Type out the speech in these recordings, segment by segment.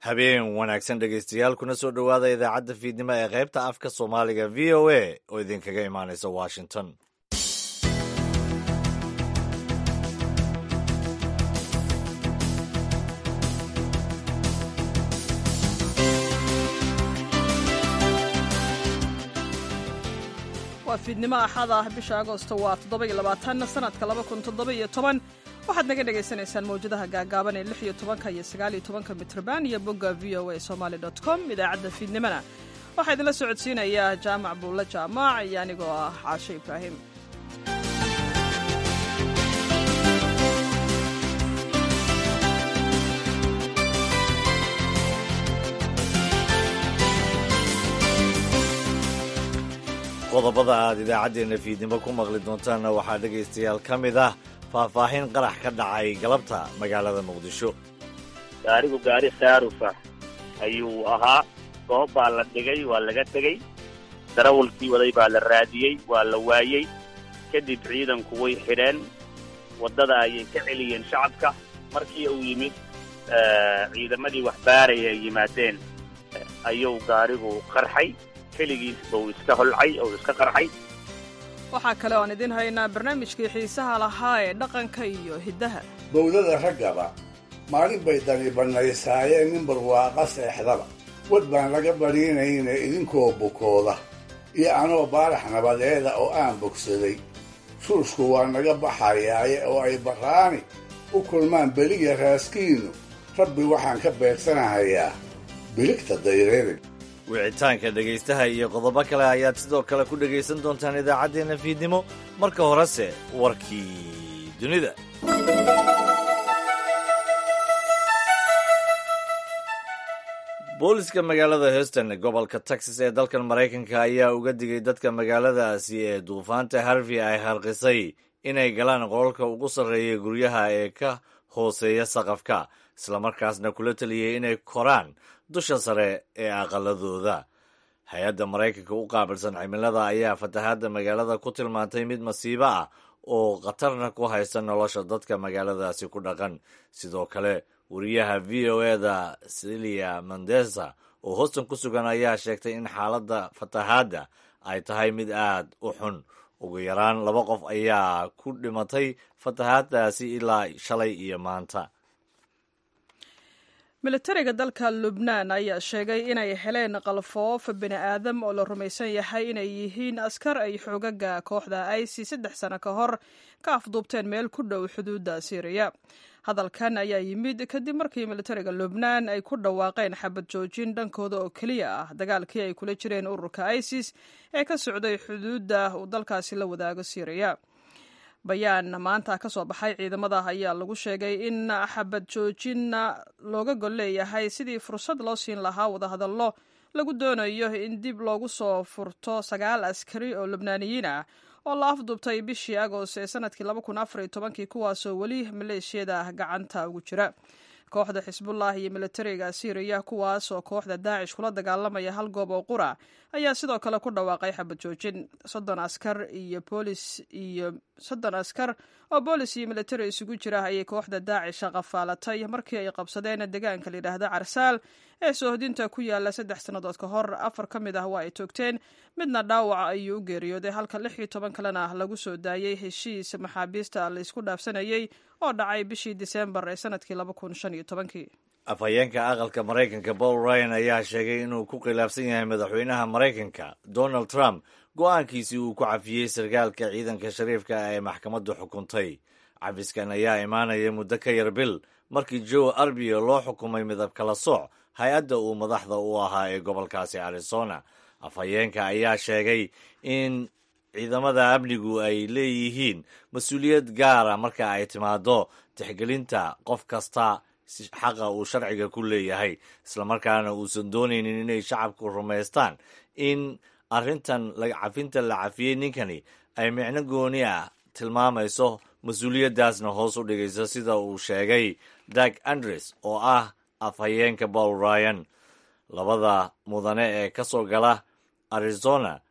habeen wanaagsan dhegaystayaal kuna soo dhowaada idaacadda fiidnimo ee qaybta afka soomaaliga v o a oo idinkaga imaanaysa washington waa fiidnimo axad ah bisha agoosto waa toddoba-iyo labaatan sanadka laba kun toddoba-iyo toban waxaad naga dhagaysanaysaan mawjadaha gaagaaban ee lix iyo tobanka iyo sagaaliyo tobanka mitrban iyo bogga v o a somaali dot com idaacadda fiidnimona waxaa idinla socodsiinayaa jaamac buulle jaamac iyo anigoo ah caashe ibraahim qodobada aad idaacaddeenna fiidnimo ku maqli doontaanna waxaa dhegaystayaal ka mid ah faahfaahin qarax ka dhacay galabta magaalada muqdisho gaarigu gaari khaarufa ayuu ahaa goob baa la dhigay waa laga tegey darawalkii waday baa la raadiyey waa la waayey kadib ciidanku way xidheen waddada ayay ka celiyeen shacabka markii uu yimid ciidamadii waxbaaraya ay yimaadeen ayuu gaarigu qarxay keligiisba uu iska holcay oo iska qarxay waxaa kale oan idin haynaa barnaamijkii xiisaha lahaa ee dhaqanka iyo hiddaha bowdada raggaba maalin bay dani bannaysaayeen nin barwaaqa seexdaba wad baan laga badhiinayne idinkoo bukooda iyo anoo baarax nabadeeda oo aan bogsaday shuushku waa naga baxayaaye oo ay barraani u kulmaan beliya raaskiinnu rabbi waxaan ka beegsanahayaa biligta dayreerig wicitaanka dhegaystaha iyo qodobo kale ayaad sidoo kale ku dhegaysan doontaan idaacaddeenna fiidnimo marka horese warkii dunida booliska magaalada houston gobolka texas ee dalkan maraykanka ayaa uga digay dadka magaaladaasi ee duufaanta harvey ay harqisay inay galaan qolalka ugu sarreeya guryaha ee ka hooseeya saqafka islamarkaasna kula taliyay inay koraan dusha sare ee aqaladooda hay-adda maraykanka u qaabilsan cimilada ayaa fatahaadda magaalada ku tilmaantay mid masiibo ah oo khatarna ku haysta nolosha dadka magaaladaasi ku dhaqan sidoo kale wariyaha v o eda celia mondesa oo houston ku sugan ayaa sheegtay in xaaladda fatahaadda ay tahay mid aad u xun ugu yaraan laba qof ayaa ku dhimatay fatahaaddaasi ilaa shalay iyo maanta militariga dalka lubnaan ayaa sheegay inay heleen qalfoof bini aadam oo la rumaysan yahay inay yihiin askar ay xoogaga kooxda ici saddex sano ka hor ka afduubteen meel ku dhow xuduudda syriya hadalkan ayaa yimid kadib markii militariga lubnaan ay ku dhawaaqeen xabad joojin dhankooda oo keliya ah dagaalkii ay kula jireen ururka isis ee ka socday xuduudda uu dalkaasi la wadaago syriya bayaan maanta ka soo baxay ciidamada ayaa lagu sheegay in xabad joojinna looga gol leeyahay sidii fursad loo siin lahaa wadahadallo lagu doonayo in dib loogu soo furto sagaal askari oo lubnaaniyiin ah oo la afduubtay bishii agost ee sanadkii laba kun afar iyo tobankii kuwaasoo weli maleeshiyada gacanta ugu jira kooxda xisbullah iyo militariga syriya kuwaas oo kooxda daacish kula dagaalamaya hal goob oo qura ayaa sidoo kale ku dhawaaqay xabad joojin soddon askar iyo boolis iyo soddon askar oo boolis iyo militari isugu jira ayay kooxda daacisha qafaalatay markii ay qabsadeen deegaanka layidhaahda carsaal ee soohodinta ku yaala saddex sannadood ka hor afar ka mid ah waa ay toogteen midna dhaawaca ayuu u geeriyooday halka lix iyo toban kalena lagu soo daayey heshiis maxaabiista laysku dhaafsanayey oo dhacay bishii diseembar ee sanadkii laba kun shan iyo tobankii afhayeenka aqalka maraykanka paul ryan ayaa sheegay inuu ku khilaafsan yahay madaxweynaha maraykanka donald trump go-aankiisii uu ku cafiyey sarkaalka ciidanka shariifka ee maxkamaddu xukuntay cafiskan ayaa imaanaya muddo ka yar bil markii joe arbio loo xukumay midab kala sooc hay-adda uu madaxda u ahaa ee gobolkaasi arizona afhayeenka ayaa sheegay in ciidamada amnigu ay leeyihiin mas-uuliyad gaara marka ay timaado tixgelinta qof kasta xaqa uu sharciga ku leeyahay islamarkaana uusan doonaynin inay shacabku rumaystaan in arrintan cafinta la cafiyey ninkani ay micno gooni ah tilmaamayso mas-uuliyaddaasna hoos u dhigayso sida uu sheegay dag andres oo ah afhayeenka paul ryan labada mudane ee ka soo gala arizona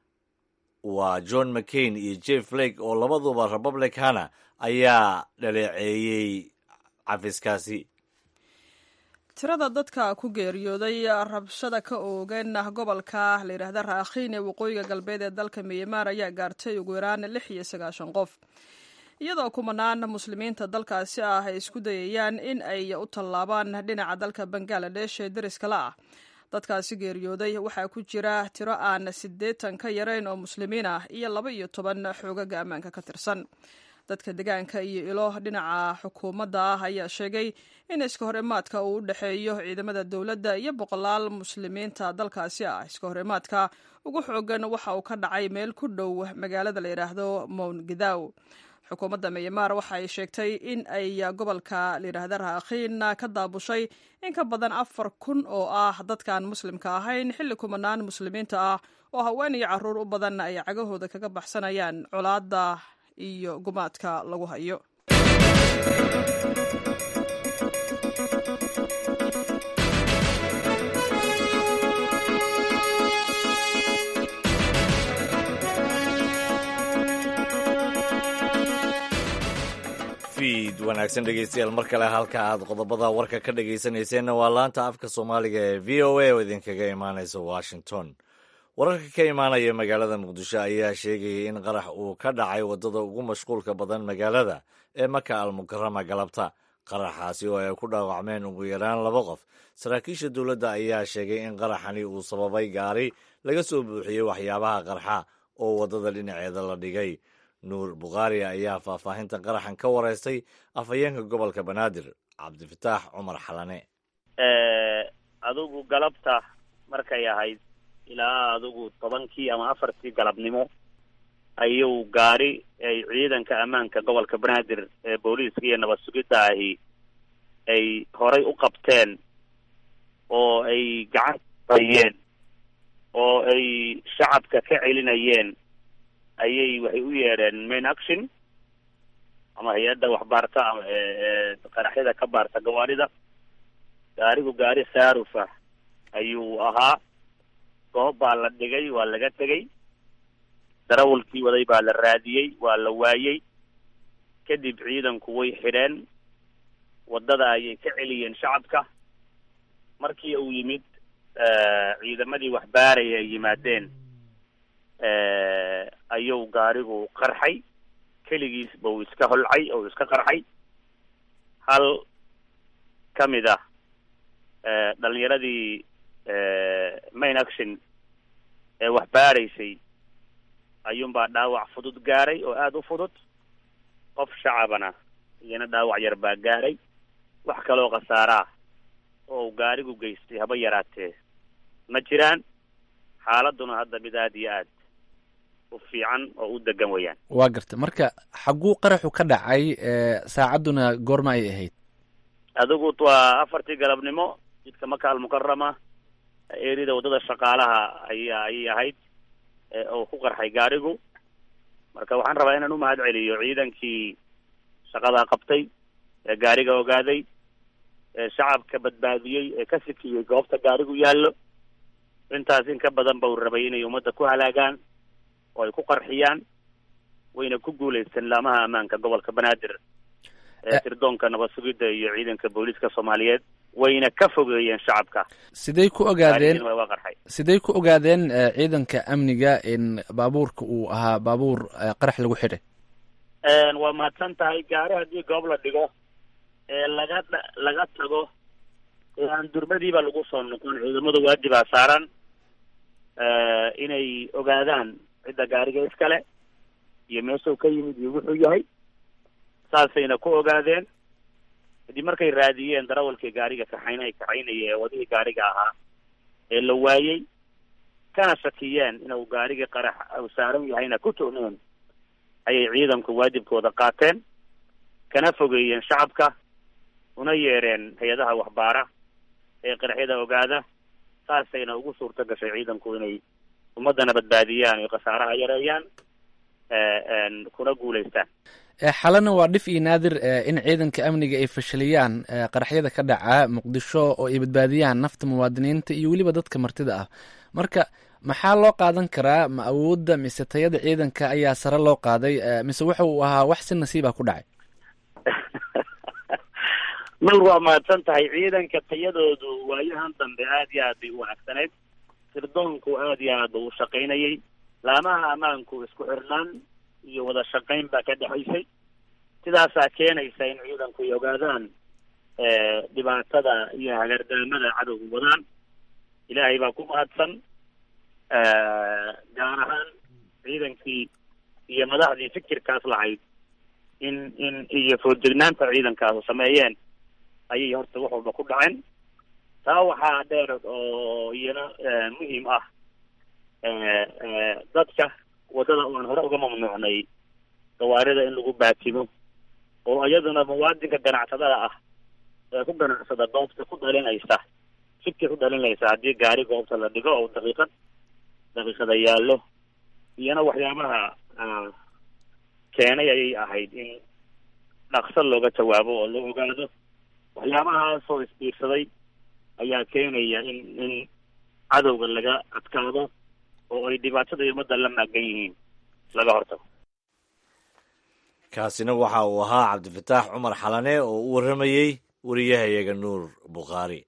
waa john mccain iyo jeff flake oo labaduba republicana ayaa dhaleeceeyey cafiskaasi tirada dadka ku geeriyooday rabshada ka oogan gobolka la yidhaahda raakhiin ee waqooyiga galbeed ee dalka miyamaar ayaa gaartay ugu yaraan lix iyo sagaashan qof iyadoo kumanaan muslimiinta dalkaasi ah ay isku dayayaan in ay u tallaabaan dhinaca dalka bangaladesh ee deriskala ah dadkaasi geeriyooday waxaa ku jira tiro aan siddeetan ka yarayn oo muslimiin ah iyo laba iyo toban xoogaga ammaanka ka tirsan dadka degaanka iyo ilo dhinaca xukuumadda ah ayaa sheegay in iska horimaadka uu u dhexeeyo ciidamada dowladda iyo boqolaal muslimiinta dalkaasi ah iska horimaadka ugu xoogan waxa uu ka dhacay meel ku dhow magaalada la yidhaahdo mount gidaw xukuumadda miyamaar waxa ay sheegtay in ay gobolka layidhaahda raakhiin ka daabushay in ka badan afar kun oo ah dadkaan muslimka ahayn xilli kumanaan muslimiinta ah oo haween iyo carruur u badan ay cagahooda kaga baxsanayaan colaadda iyo gumaadka lagu hayo fiid wanaagsan dhegeystayaal mar kale halka aad qodobada warka ka dhegeysanayseena waa laanta afka soomaaliga ee v o a oo idinkaga imaanaysa washington wararka ka imaanaya magaalada muqdisho ayaa sheegayay in qarax uu ka dhacay waddada ugu mashquulka badan magaalada ee maka almukarama galabta qaraxaasi oo ay ku dhaawacmeen ugu yaraan laba qof saraakiisha dowladda ayaa sheegay in qaraxani uu sababay gaari laga soo buuxiyey waxyaabaha qarxa oo waddada dhinaceeda la dhigay nuur bukhaari ayaa faahfaahinta qaraxan ka wareystay afhayeenka gobolka banaadir cabdifataax cumar xalane adigu galabta markay ahayd ilaa adigu tobankii ama afartii galabnimo ayuu gaari ay ciidanka ammaanka gobolka banaadir ee booliiska iyo nabad sugidda ahi ay horay u qabteen oo ay gacan ayeen oo ay shacabka ka celinayeen ayay waxay u yeedheen main action ama hay-adda waxbaarta ama qaraxyada ka baarta gawaarida gaarigu gaari saarufa ayuu ahaa goob baa la dhigay waa laga tegey darawalkii waday baa la raadiyey waa la waayey kadib ciidanku way xidheen waddada ayay ka celiyeen shacabka markii uu yimid ciidamadii waxbaaraya ay yimaadeen ayuu gaarigu qarxay keligiisba uu iska holcay oo uu iska qarxay hal ka mid ah dhalinyaradii main action ee waxbaaraysay ayuunbaa dhaawac fudud gaaray oo aada u fudud qof shacabana iyana dhaawac yar baa gaaray wax kaloo khasaaraa oo uu gaarigu geystay haba yaraatee ma jiraan xaaladuna hadda mid aada iyo aad u fiican oo u degan weeyaan waa garta marka xagguu qaraxu ka dhacay saacadduna goorma ay ahayd adigu waa afartii galabnimo jidka maka almukarama erida waddada shaqaalaha aya ayay ahayd oo ku qarxay gaarigu marka waxaan rabaa inaan u mahad celiyo ciidankii shaqadaa qabtay ee gaariga ogaaday ee shacabka badbaadiyey ee ka sikiyey goobta gaarigu yaallo intaas in ka badan ba uu rabay inay ummadda ku halaagaan oo ay ku qarxiyaan wayna ku guulaysteen laamaha ammaanka gobolka banaadir ee tirdoonka nabad sugidda iyo ciidanka booliiska soomaaliyeed wayna ka fogeeyeen shacabka siday ku ogaadeen waa qarxay siday ku ogaadeen ciidanka amniga in baabuurka uu ahaa baabuur qarax lagu xidhay waa mahadsan tahay gaari haddii goob la dhigo ee laga laga tago ee aan durmadiiba lagu soo noqon ciidamada waajibaa saaran inay ogaadaan cidda gaariga iskale iyo meeshuu ka yimid iyo wuxuu yahay saasayna ku ogaadeen kadib markay raadiyeen darawalkii gaariga kaxayn ay kaxaynaya ee wadihii gaariga ahaa ee la waayey kana shakiyeen inuu gaarigii qarax u saaran yahayna ku tuhneen ayay ciidanku waajibkooda qaateen kana fogeeyeen shacabka una yeedheen hay-adaha waxbaara ee qaraxyada ogaada saasayna ugu suurto gashay ciidanku inay ummaddana badbaadiyaan iyo khasaaraha yareeyaan kuna guulaystaan xalana waa dhif iyo naadir in ciidanka amniga ay fashiliyaan qaraxyada ka dhaca muqdisho oo ay badbaadiyaan nafta muwaadiniinta iyo weliba dadka martida ah marka maxaa loo qaadan karaa ma awoodda mise tayada ciidanka ayaa sare loo qaaday mise waxa uu ahaa wax si nasiiba ku dhacay nuur waa mahadsan tahay ciidanka tayadoodu waayahan dambe aad iyo aad bay u wanaagsaneyd sirdoonku aad iyo aad u shaqaynayay laamaha ammaanku isku xirnaan iyo wada shaqayn baa ka dhexaysay sidaasaa keenaysa in ciidanku ay ogaadaan dhibaatada iyo hagardaamada cadowga wadaan ilaahay baa ku mahadsan gaar ahaan ciidankii iyo madaxdii fikirkaas lahayd in in iyo foodjegnaanta ciidankaasu sameeyeen ayay horta wax walba ku dhaceen taa waxaa dheer oo iyana muhiim ah dadka waddada oan hore uga mamnuucnay gawaarida in lagu baatimo oo iyaduna muwaadinka ganacsadada ah ee ku ganacsada goobta ku dhalinaysa fikir ku dhalinaysa haddii gaari goobta la dhigo oo daqiiqad daqiiqada yaallo iyana waxyaabaha keenay ayay ahayd in dhaqso looga jawaabo oo la ogaado waxyaabahaasoo isbiirsaday ayaa keenaya in in cadowga laga adkaado oo ay dhibaatada iyo ummadda la maagan yihiin laga hortago kaasina waxa uu ahaa cabdifataax cumar xalane oo u warramayey wariyahayaga nuur bukhaari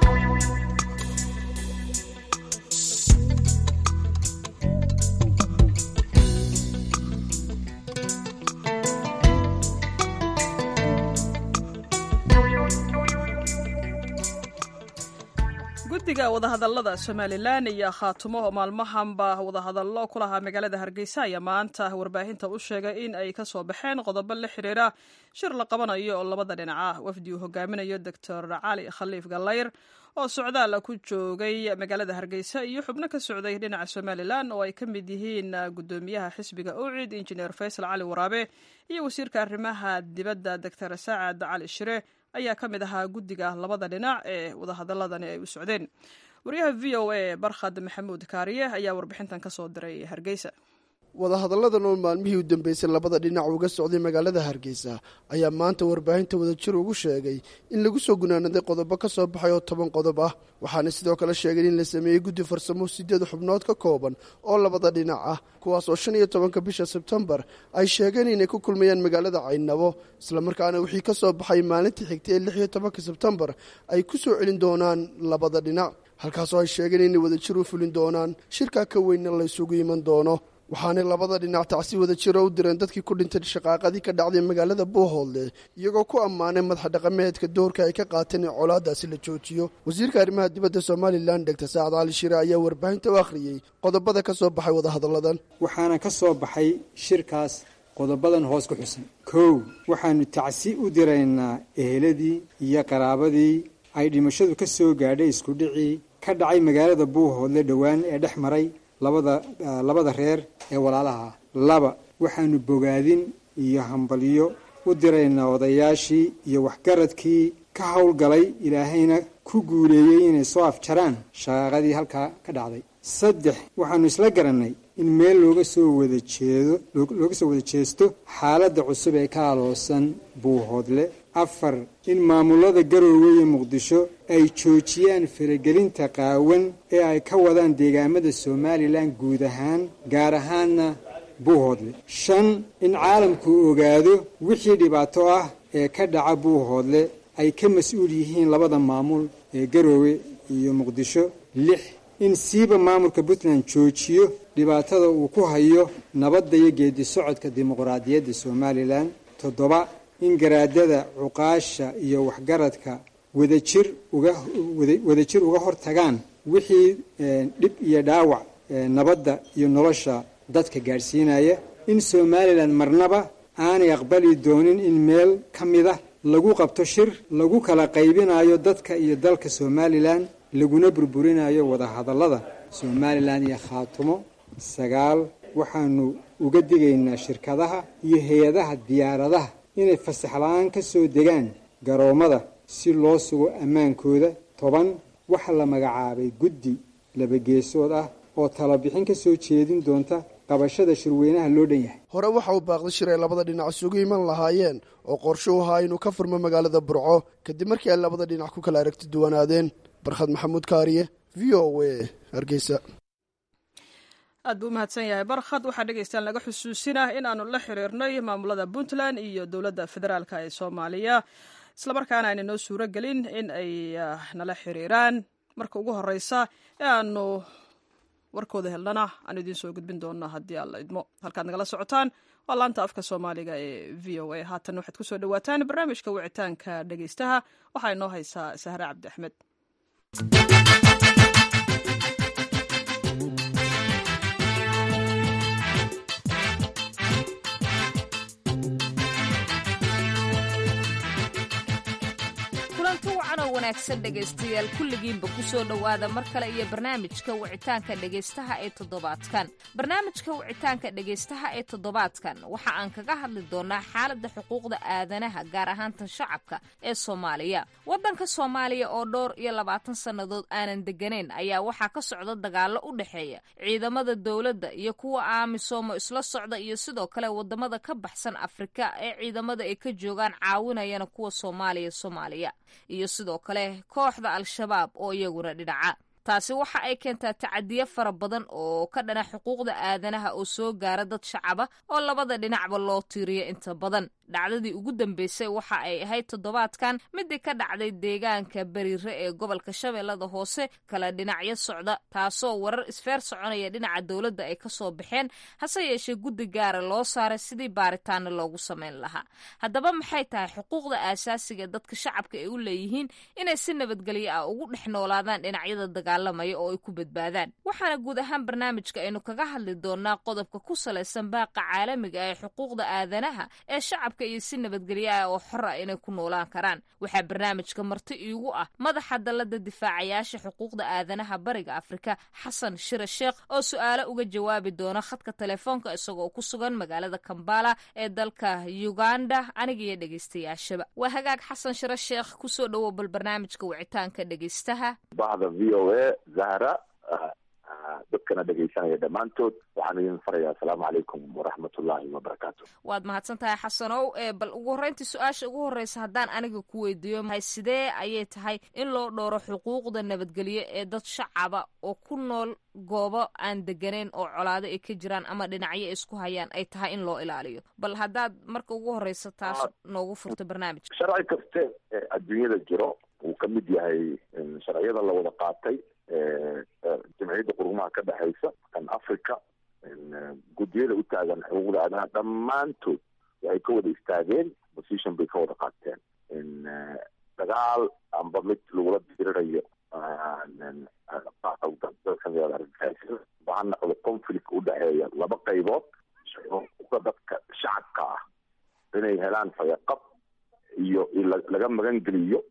guddiga wadahadallada somalilan iyo khaatumo oo maalmahanba wadahadallo ku lahaa magaalada hargeysa ayaa maanta warbaahinta u sheegay in ay ka soo baxeen qodobo la xiriira shir la qabanayo oo labada dhinac ah wafdi uu hogaaminayo doctor cali khaliif gallayr oo socdaal ku joogay magaalada hargeysa iyo xubno ka socday dhinaca somalilan oo ay ka mid yihiin gudoomiyaha xisbiga ucid injineer faysal cali waraabe iyo wasiirka arrimaha dibadda doctor saacad cali shire ayaa ka mid ahaa guddiga labada dhinac ee wadahadaladani ay u socdeen wariyaha v o a barkhad maxamuud kaariye ayaa warbixintan ka soo diray hargeysa wadahadalladan oo maalmihii u dambeysay labada dhinac uga socday magaalada hargeysa ayaa maanta warbaahinta wadajir ugu sheegay in lagu soo gunaanaday qodobo ka soo baxay oo toban qodob ah waxaana sidoo kale sheegeen in la sameeyey guddi farsamo sideed xubnood ka kooban oo labada dhinac ah kuwaas oo shan iyo tobanka bisha sebtembar ay sheegeen inay ku kulmayaan magaalada caynabo islamarkaana wixii ka soo baxay maalintii xigtay ee lix iyo tobanka sebtembar ay ku soo celin doonaan labada dhinac halkaasoo ay sheegeen inay wadajir u fulin doonaan shirkaa ka weynna la ysugu iman doono waxaanay labada dhinac tacsi wada jiro u direen dadkii ku dhintay shaqaaqadii ka dhacday magaalada buuhoodle iyagoo ku ammaanay madaxa dhaqameedka doorka ay ka qaateen in colaadaasi la joojiyo wasiirka arrimaha dibadda somalilan degtor saacad cali shire ayaa warbaahinta u akhriyey qodobada ka soo baxay wadahadalladan waxaana ka soo baxay shirkaas qodobadan hoos ku xusan kow waxaanu tacsi u diraynaa eheladii iyo qaraabadii ay dhimashadu ka soo gaadhay iskudhicii ka dhacay magaalada buuhoodle dhowaan ee dhex maray labada labada reer ee walaalaha ah laba waxaanu bogaadin iyo hambalyo u diraynaa odayaashii iyo waxgaradkii ka howlgalay ilaahayna ku guuleeyey inay soo afjaraan shaqaaqadii halkaa ka dhacday saddex waxaanu isla garannay in meel looga soo wada jeedo looga soo wada jeesto xaaladda cusub ee ka aloosan buuhoodle afar in maamulada garoowe iyo muqdisho ay joojiyaan faragelinta qaawan ee ay ka wadaan deegaamada somalilan guud ahaan gaar ahaanna buuhoodle shan in caalamku ogaado wixii dhibaato ah ee ka dhaca buuhoodle ay ka mas-uul yihiin labada maamul ee garoowe iyo muqdisho lix in siiba maamulka puntland joojiyo dhibaatada uu ku hayo nabadda iyo geedi socodka dimuqraadiyadda somalilan toddoba in garaadada cuqaasha iyo waxgaradka wadajir uga wadajir uga hortagaan wixii dhib iyo dhaawac nabadda iyo nolosha dadka gaadhsiinaya in somalilan marnaba aanay aqbali doonin in meel ka mida lagu qabto shir lagu kala qaybinayo dadka iyo dalka somalilan laguna burburinayo wadahadallada somalilan iyo khaatumo sagaal waxaanu uga digaynaa shirkadaha iyo hay-adaha diyaaradaha inay fasax la-aan ka soo degaan garoommada si loo sugo ammaankooda toban waxaa la magacaabay guddi labageesood ah oo talabixin ka soo jeedin doonta qabashada shirweynaha loo dhan yahay hore waxa uu baaqday shir ay labada dhinac isugu iman lahaayeen oo qorsho u ahaa inuu ka furmo magaalada burco kadib markii ay labada dhinac ku kala aragti duwanaadeen barkhad maxamuud kaariye v o a hargeysa aad buu u mahadsan yahay barkhad waxaa dhegeystaan laga xusuusinah in aanu la xiriirnay maamulada puntland iyo dowladda federaalk ee soomaaliya islamarkaana ayna noo suuro gelin in ay nala xiriiraan marka ugu horeysa ee aanu warkooda helnana aan idiin soo gudbin doona haddii alla idmo halkaad nagala socotaan waa laanta afka soomaaliga ee v o a haatan waxaad kusoo dhawaataan barnaamijka wicitaanka dhegeystaha waxaa inoo haysaa sahre cabdi axmed wanaagsan dhegaystayaal kulligiinba ku soo dhowaada mar kale iyo barnaamijka wicitaanka dhegaystaha ee toddobaadkan barnaamijka wicitaanka dhegaystaha ee toddobaadkan waxa aan kaga hadli doonaa xaaladda xuquuqda aadanaha gaar ahaan tan shacabka ee soomaaliya waddanka soomaaliya oo dhowr iyo labaatan sannadood aanan degganayn ayaa waxaa ka socda dagaallo u dhexeeya ciidamada dowladda iyo kuwa aamisoomo isla socda iyo sidoo kale waddamada ka baxsan afrika ee ciidamada ay ka joogaan caawinayana kuwa soomaaliya soomaaliya iyo sidoo kale kooxda al-shabaab oo iyaguna dhinaca taasi waxa ay keentaa tacadiyo fara badan oo ka dhana xuquuqda aadanaha oo soo gaara dad shacaba oo labada dhinacba loo tiiriyo inta badan dhacdadii ugu dambeysay waxa ay ahayd toddobaadkan midii ka dhacday deegaanka beriire ee gobolka shabeellada hoose kala dhinacyo socda taasoo warar isfeer soconaya dhinaca dowladda ay kasoo baxeen hase yeeshee guddi gaara loo saaray sidii baaritaana loogu samayn lahaa haddaba maxay tahay xuquuqda aasaasiga dadka shacabka ay u leeyihiin inay si nabadgelyo ah ugu dhex noolaadaan dhinacyada dagaalamaya oo ay ku badbaadaan waxaana guud ahaan barnaamijka aynu kaga hadli doonaa qodobka ku salaysan baaqa caalamiga ee xuquuqda aadanaha ee shacabka iyo si nabadgelyo ah oo xor ah inay ku noolaan karaan waxaa barnaamijka marti iigu ah madaxa dallada difaacayaasha xuquuqda aadanaha bariga afrika xasan shire sheekh oo su-aalo uga jawaabi doona khadka telefoonka isagoo ku sugan magaalada kambala ee dalka uganda aniga iyo dhegeystayaashaba waa hagaag xasan shire sheekh kusoo dhowow bal barnaamijka wicitaanka dhegeystaha bahda v o a zahra dadkana dhegaysanaya dhammaantood waxaan idin farayaa asalaamu calaykum waraxmatullaahi wabarakaatu waad mahadsan tahay xasanow bal ugu horreyntii su-aasha ugu horreysa haddaan aniga ku weydiiyo mahay sidee ayay tahay in loo dhowro xuquuqda nabadgelyo ee dad shacaba oo ku nool goobo aan deganayn oo colaado ay ka jiraan ama dhinacyo ay isku hayaan ay tahay in loo ilaaliyo bal haddaad marka ugu horreysa taas noogu furto barnaamijka sharci kaste adduunyada jiro uu ka mid yahay sharciyada la wada qaatay jamciyadda qurumaha ka dhexaysa kan africa guddiyada u taagan xuquuqda aadanaha dhammaantood waxay ka wada istaageen position bay ka wada qaateen dagaal amba mid lagula dirirayo ba ha noqdo conflict u dhexeeya laba qaybood xuquuqda dadka shacabka ah inay helaan fayaqab iyo laga magan geliyo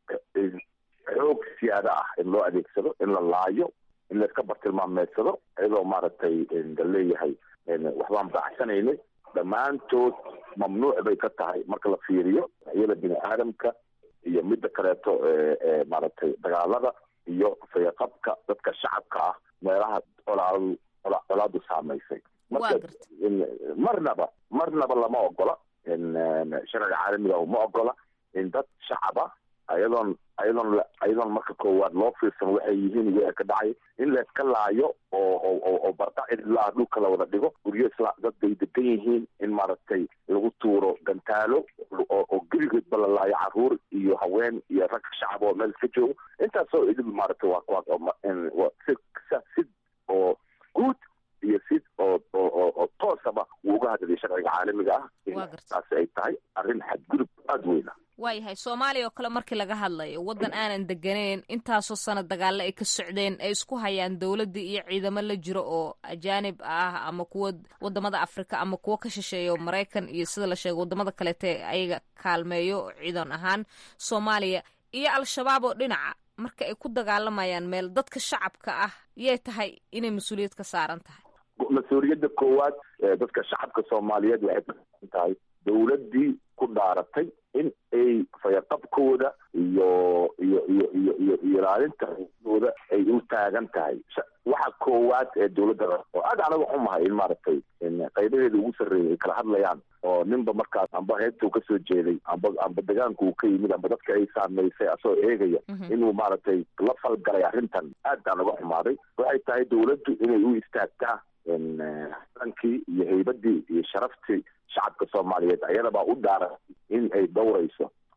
xoog siyaada ah in loo adeegsado in la laayo in layska bartilmaameedsado iyadoo maaragtay la leeyahay waxbaan baaxsanaynay dhammaantood mamnuuc bay ka tahay marka la fiiriyo iyada bini aadamka iyo midda kaleeto maaragtay dagaalada iyo fayaqabka dadka shacabka ah meelaha colaadu colaadu saamaysay marka marnaba marnaba lama ogola sharciga caalamiga ma ogola in dad shacaba ayadoon ayadoon ayadoon marka koowaad loo fiirsan waxay yihiin wea ka dhacay in layska laayo oo oo barqa cidlaa dhulka la wada dhigo guryo isla dad bay degan yihiin in maaragtay lagu tuuro gantaalo oo geligoodba la laayo caruur iyo haween iyo rag shacab oo meel iska joogo intaasoo idil maaragtay waa si si oo guud iyo si oo oo oo toosaba wuu uga hadlaya sharciga caalamiga ah taasi ay tahay arrin xadgudub aada weyna waayahay soomaaliya oo kale markii laga hadlayo waddan aanan deganeyn intaasoo sano dagaalo ay ka socdeen ay isku hayaan dowladdii iyo ciidamo la jiro oo ajaanib ah ama kuwa wadamada afrika ama kuwo ka shisheeya oo maraykan iyo sida la sheego wadamada kaleete ayaga kaalmeeyo ciidan ahaan soomaaliya iyo al-shabaab oo dhinaca marka ay ku dagaalamayaan meel dadka shacabka ah yay tahay inay mas-uuliyad ka saaran tahay mas-uuliyadda koowaad dadka shacabka soomaaliyeed waxay kasan tahay dowladdii ku dhaaratay in ay fayaqabkooda iyo iyo iyo iyo iyo ilaalinta xuquuqdooda ay u taagan tahay waxa koowaad ee dowladda oo aad anaga xumahay in maaragtay qaybaheeda ugu sarreeyay ay kala hadlayaan oo ninba markaas amba heebta uu kasoo jeeday amba amba degaanka uu ka yimid amba dadka ay saamaysay asagoo eegaya inuu maaragtay la falgalay arrintan aad baan uga xumaaday waxay tahay dowladdu inay u istaagtaa rankii iyo haybadii iyo sharaftii shacabka soomaaliyeed ayadabaa u dhaaran in ay dhowrayso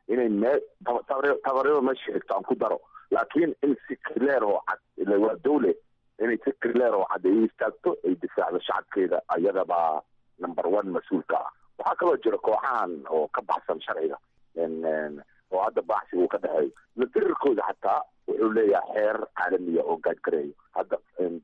inay mee tabaryada meesha xigto aan ku daro laakiin in si clear oo cad ila waa dawle inay si clear oo cad ay u istaagto ay difaacdo shacabkeeda ayadabaa number one mas-uulka ah waxaa kaloo jira kooxahan oo ka baxsan sharciga oo hadda baaxsi uu ka dhexeeyo ladirirkooda xataa wuxuu leeyahay xeer caalamiya oo gaadgareeyo hadda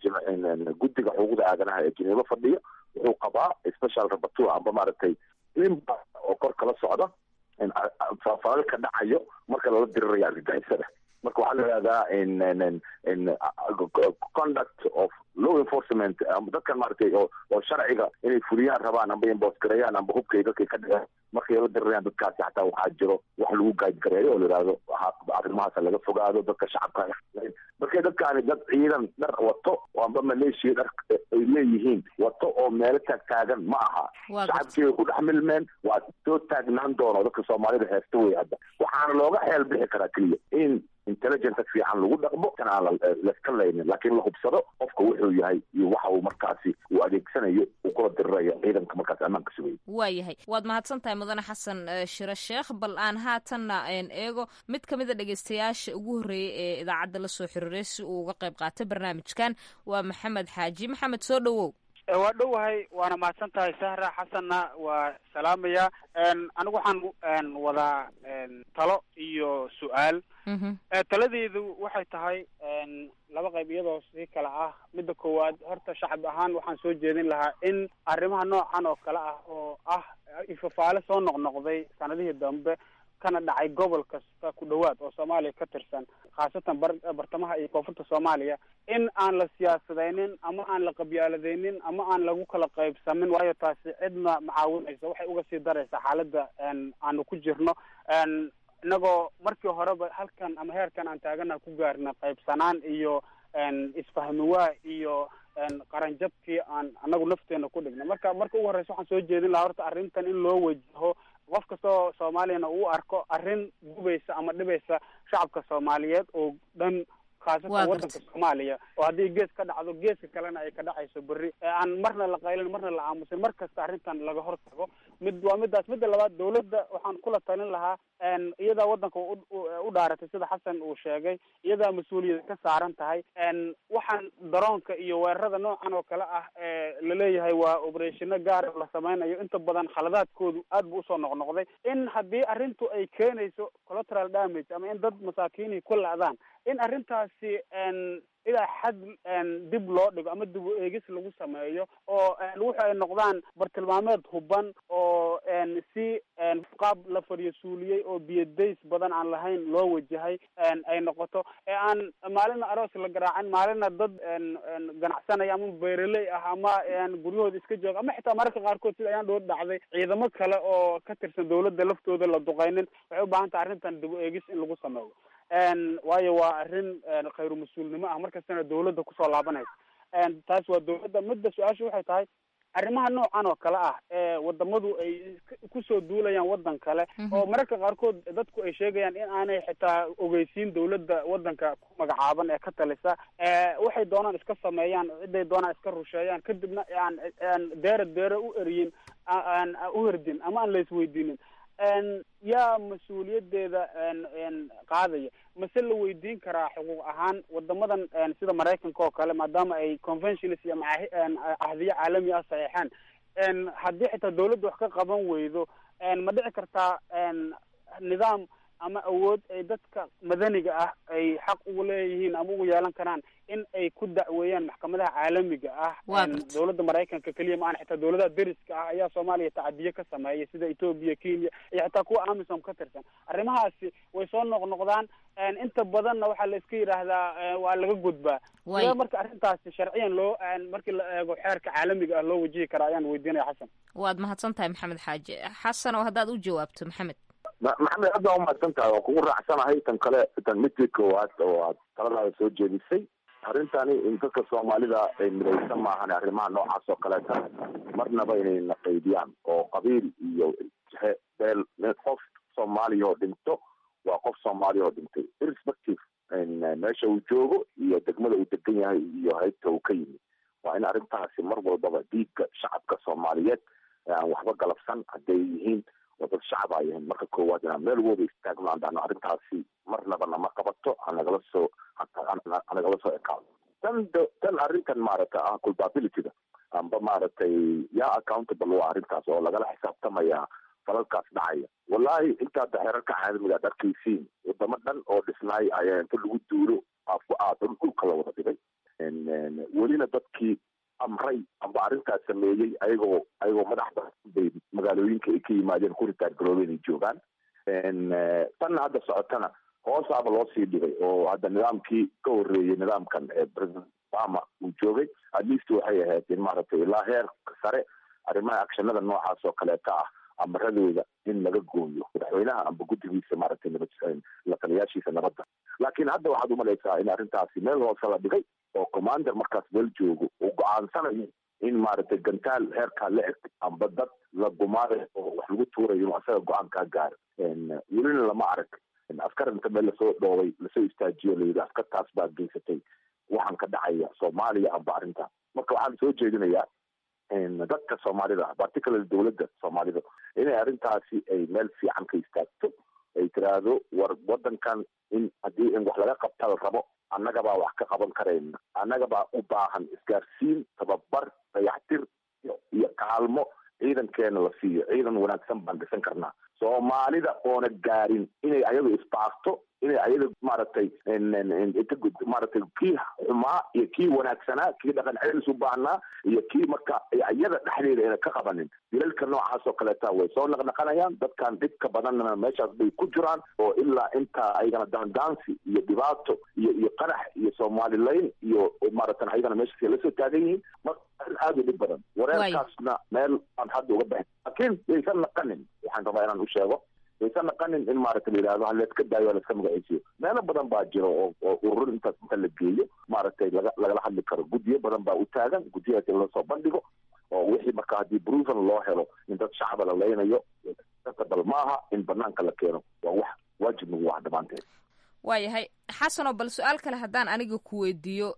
guddiga xuquuqda aadanaha ee jineebo fadhiya wuxuu qabaa special rabatua amba maaragtay nimba oo kor kala socda faafalal ka dhacayo marka lala dirirayo argagixisada marka waxaa la yihahdaa conduct of law enforcement dadkan maaragtay oo oo sharciga inay fuliyaan rabaan amba imboosgareeyaan amba hubkay dadkay ka dhexeen markay la dirirayaan dadkaasi xataa waxaa jiro wax lagu gaadgareeyo oo la yihahdo arrimahaas laga fogaado dadka shacabka markay dadkaani dad ciidan dhar wato amba maleeshiya dhar ay leeyihiin wato oo meelo taag taagan ma aha shacabkii ku dhex milmeen waa soo taagnaan doono dadka soomaalida heesta wey hadda waxaana looga xeel bixi karaa keliya in intelligence fiican lagu dhaqmo kan aan laska laynin laakiin la hubsado qofka wuxuu yahay iyo waxa uu markaasi uu adeegsanayo uu kula dirirayo ciidanka markaasi ammaanka sugaya waayahay waad mahadsan tahay mudane xasan shire sheekh bal aan haatanna eego mid ka mid a dhegeystayaasha ugu horreeyay ee idaacadda la soo xiriiray si uu uga qayb qaatay barnaamijkan waa maxamed xaaji maxamed soo dhowow waa dhowahay waana mahadsan tahay sahra xasanna waa salaamaya anigu waxaan wadaa talo iyo su-aal taladeedu waxay tahay laba qayb iyadoo si kale ah midda koowaad horta shacab ahaan waxaan soo jeedin lahaa in arrimaha noocan oo kale ah oo ah ifafaale soo noqnoqday sanadihii dambe kana dhacay gobol kasta ku dhowaad oo soomaaliya ka tirsan khaasatan bar bartamaha iyo koonfurta soomaaliya in aan la siyaasadaynin ama aan la qabyaaladaynin ama aan lagu kala qaybsamin waayo taasi cidna macaawinaysa waxay uga sii daraysaa xaaladda aanu ku jirno inagoo markii horeba halkan ama heerkan aan taagana ku gaarna qaybsanaan iyo isfahmiwaa iyo qaranjabkii aan anagu nafteena ku dhigna marka marka ugu horreysa waxaan soo jeedin lahaa horta arrintan in loo wajaho qof kastoo soomaaliyana uu arko arrin gubaysa ama dhibaysa shacabka soomaaliyeed oo dhan khaasatan waddanka soomaaliya oo haddii gees ka dhacdo geeska kalena ay ka dhacayso berri aan marna la qaylin marna la aamusin mar kasta arrintan laga hortago mid waa midaas midda labaad dawladda waxaan kula talin lahaa iyadaa waddanka u dhaaratay sida xasan uu sheegay iyadaa mas-uuliyad ka saaran tahay waxaan daroonka iyo weerarada noocan oo kale ah laleeyahay waa oberationa gaar la sameynayo inta badan khaladaadkoodu aad bu usoo noqnoqday in haddii arrintu ay keenayso collateral damage ama in dad masaakiinii ku la-daan in arrintaasi ilaa xad dib loo dhigo ama dib u eegis lagu sameeyo oo wuxu ay noqdaan bartilmaameed huban oo si qaab la fadhiyo suuliyey oo biyadays badan aan lahayn loo wajahay ay noqoto ee aan maalina aroos la garaacin maalina dad ganacsanaya ama beeraley ah ama guryahooda iska jooga ama xitaa mararka qaarkood sida ayaan dhoor dhacday ciidamo kale oo ka tirsan dawladda laftooda la duqaynin waxay u baahan tahay arrintan dib u eegis in lagu sameeyo waayo waa arrin khayru mas-uulnimo ah markastana dawladda kusoo laabanaysa taas waa dawladda midda su-aasha waxay tahay arrimaha noocan oo kale ah ee wadamadu ay kusoo duulayaan waddan kale oo mararka qaarkood dadku ay sheegayaan in aanay xitaa ogeysiin dawladda waddanka ku magacaaban ee ka talisa waxay doonaan iska sameeyaan ciday doonaan iska rusheeyaan kadibna aan aan deere deere u eriyin aan u herdin ama aan la isweydiinin yaa mas-uuliyadeeda qaadaya mase la weydiin karaa xuquuq ahaan wadamadan sida maraykanka oo kale maadaama ay conventions iyo cahdiyo caalami ah saxeexaan haddii xitaa dawladda wax ka qaban weydo ma dhici kartaa nidaam ama awood ay dadka madaniga ah ay xaq ugu leeyihiin ama ugu yeelan karaan in ay ku dacweeyaan maxkamadaha caalamiga ah dawladda maraykanka keliya ma aan xitaa dawladaha deriska ah ayaa soomaaliya tacadiye ka sameeyay sida ethoobia kenya iyo xitaa kuwa amisom ka tirsan arrimahaasi way soo noqnoqdaan inta badanna waxaa la iska yidhaahdaa waa laga gudbaa sidee marka arrintaasi sharciyan loo markii la eego xeerka caalamiga ah loo wajihi karaa ayaan weydiinaya xasan waad mahadsan tahay maxamed xaaji xasan oo haddaad u jawaabto maxamed maxamed aad baa umahadsan tahay waan kugu raacsanahay tan kale tan midkii koowaad oo aad taladaada soo jeedisay arrintani in dadka soomaalida ay midaysan maahan arrimaha noocaas oo kaleeta marnaba inay naqaydiyaan oo qabiil iyo beel qof soomaaliya oo dhinto waa qof soomaaliya oo dhintay irrespective meesha uu joogo iyo degmada uu degan yahay iyo haybta uu ka yimi waa in arrintaasi mar walbaba dhiigga shacabka soomaaliyeed aan waxba galabsan hadday yihiin oo dad shacab ay yihiin marka koowaad inaan meel wooba istaagno aan dhahno arrintaasi marnaba nama qabato hanagala soo hanagala soo ekaado tan tan arrintan maaragta ah culpabilityga amba maaragtay yaa accountable waa arrintaas oo lagala xisaabtamaya falalkaas dhacaya wallahi intaada xerarka caalamiga ad arkaysiin wadamo dhan oo dhisnaay ayaa inta lagu duuro afku aad dhulka la wada dhigay welina dadkii amray amba arrintaas sameeyey ayagoo ayagoo madaxda bay magaalooyinka ay ka yimaadeen ku ritaargaroobeen ay joogaan tanna hadda socotana hoosaaba loo sii dhigay oo hadda nidaamkii ka horreeyey nidaamkan president obama uu joogay at least waxay ahayd in maaragtay ilaa heerka sare arrimaha actionada noocaas oo kaleeta ah amaradooda in laga gooyo madaxweynaha amba guddigiisa maaragtay nabad la taliyaashiisa nabadda laakiin hadda waxaad umalaysaa in arrintaasi meel hoose la dhigay oo commander markaas meel joogo uu go-aansanayo in maaragtay gantaal heerkaa la eg amba dad la gumaaday oo wax lagu tuurayo inuu asaga go-aan kaa gaaro welina lama arag askar inta meel lasoo dhoobay lasoo istaajiyo layidhi askartaas baa geysatay waxaan ka dhacaya soomaaliya amba arrintaa marka waxaan soo jeedinayaa dadka soomaalida particularly dowladda soomaalida inay arrintaasi ay meel fiican ka istaagto ay tiraahdo war wadankan in haddii in wax laga qabta la rabo annaga baa wax ka qaban karayna annaga baa u baahan isgaarsiin tababar dayaxtir iyo kaalmo ciidankeena la siiyo ciidan wanaagsan baan dhisan karnaa soomaalida oona gaarin inay ayagu isbaarto inay ayaga maaragtay maaragtay kii xumaa iyo kii wanaagsanaa kii dhaqan celis u baahnaa iyo kii marka iyada dhexdeeda ayna ka qabanin dilalka noocaas oo kaleeta way soo naqnaqanayaan dadkan dhibka badanna meeshaas bay ku jiraan oo ilaa intaa ayagana daandaansi iyo dhibaato iyo iyo qarax iyo soomaalilayn iyo maaragtan ayagana meeshaas lasoo taagan yihiin marka arrin aada u dhib badan wareerkaasna meel aan hadda uga baxin laakiin yaysan naqanin waxaan rabaa inaan u sheego yaysan naqanin in maaragta la yidhahdo haleeska daayo haleeska magaciisiyo meelo badan baa jiro oo oo urur intaas inta la geeyo maaragtay laga lagala hadli karo guddiyo badan baa u taagan guddiyahaas in lasoo bandhigo oo wixii marka haddii proven loo helo in dad shacaba la leynayo bal maaha in banaanka la keeno waa wax waajib nagu ah dhammaanteed waayahay xasanoo bal su-aal kale haddaan aniga ku weydiiyo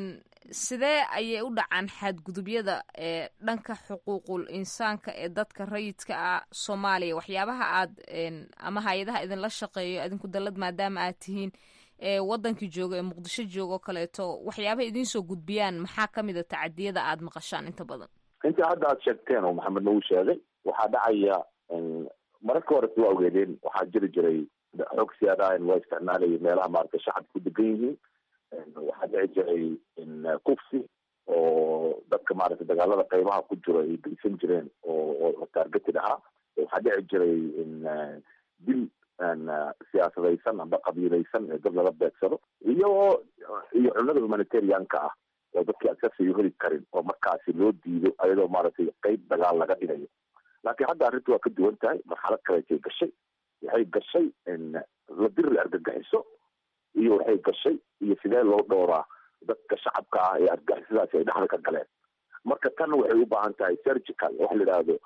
sidee ayay u dhacaan xadgudubyada ee dhanka xuquuqul insaanka ee dadka rayidka ah soomaaliya waxyaabaha aad ama hay-adaha idinla shaqeeyo idinku dallad maadaama aad tihiin ee wadankii jooga ee muqdisho jooga oo kaleeto waxyaabaha idinsoo gudbiyaan maxaa ka mid a tacadiyada aad maqashaan inta badan inta hadda aad sheegteen oo maxamed nagu sheegay waxaa dhacaya mararka hore waa ogeedeen waxaa jiri jiray xoog siyaadahan waa isticmaalayay meelaha maaragtay shacabka ku degan yihiin waxaa dhici jiray kufsi oo dadka maaragtay dagaalada qeybaha ku jiro ay geysan jireen oo oo taargeted ahaa waxaa dhici jiray dil siyaasadaysan amba qabiilaysan ee dad lala beegsado iyo iyo cunada humanitarianka ah oo dadkii askasiyo heli karin oo markaasi loo diido ayadoo maaragtay qeyb dagaal laga dhigayo laakiin hadda arrintu waa ka duwan tahay marxalad kaleetay gashay waxay gashay la diri argagixiso iyo waxay gashay iyo sidee loo dhowraa dadka shacabka ah ee argagixisadaasi ay dhexda ka galeen marka tan waxay u baahan tahay surgical waxa la yidhaahdo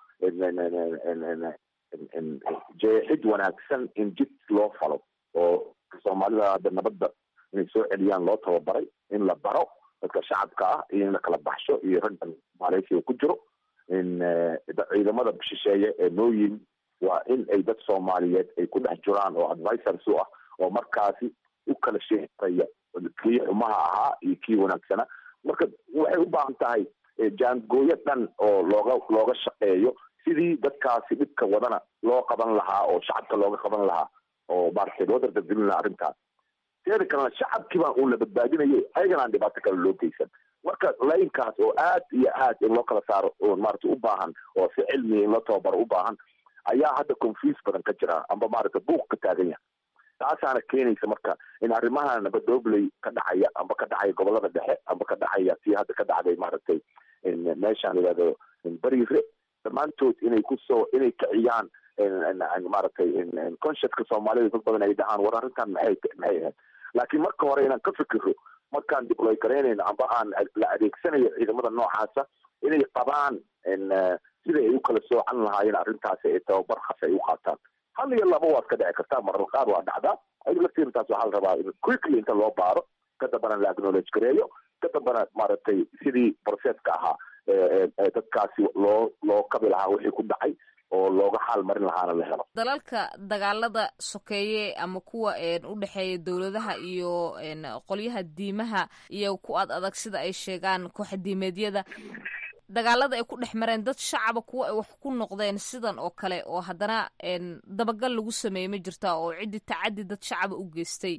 jeexid wanaagsan in jid loo falo oo soomaalida hadda nabadda inay soo celiyaan loo tababaray in la baro dadka shacabka ah iyo in la kala baxsho iyo raggan maaleysiga ku jiro in ciidamada shisheeye ee noo yimi waa in ay dad soomaaliyeed ay ku dhex jiraan oo advisors u ah oo markaasi u kala sheeaya kii xumaha ahaa iyo kii wanaagsana marka waxay u baahan tahay jaangooyo dhan oo looga looga shaqeeyo sidii dadkaasi dhibka wadana loo qaban lahaa oo shacabka looga qaban lahaa oo maaragtay loo dardargelin lahaa arrintaas teeda kalena shacabkii baa uun la badbaadinayay ayagana aan dhibaato kale loo geysan marka laynkaas oo aad iyo aad in loo kala saaro oo maaragtay u baahan oo si cilmiya in loo tababaro u baahan ayaa hadda confuse badan ka jira amba maaragtay buuq ka taagan yahay taasaana keenaysa marka in arrimaha nabadobley ka dhacaya amba ka dhacaya gobolada dhexe amba ka dhacaya tii hadda ka dhacday maaragtay meeshaan yidhahdo bariire dhammaantood inay kusoo inay kiciyaan maaragtay consciouska soomaalida dad badan ay dhahaan war arrintan maxay maxay ahayd laakiin marka hore inaan ka fikiro markaan diploy garaynayno amba aan la adeegsanayo ciidamada noocaasa inay qabaan sida ay u kala soocan lahaayeen arrintaasi ay tababar khas ay u qaataan hal iyo laba waad ka dhici kartaa marar qaar waa dhacdaa ayaga laftiirtaas waxaa la rabaa in quickly inta loo baaro ka dambana la acknowledge gareeyo ka dambana maaragtay sidii processka ahaa dadkaasi loo loo kabi lahaa wixii ku dhacay oo looga xaal marin lahaana la helo dalalka dagaalada sokeeye ama kuwa u dhexeeya dowladaha iyo qolyaha diimaha iyo ku ad adag sida ay sheegaan kooxa diimeedyada dagaalada ay ku dhex mareen dad shacaba kuwa ay wax ku noqdeen sidan oo kale oo haddana dabagal lagu sameeyey ma jirta oo ciddii tacaddi dad shacaba u geystay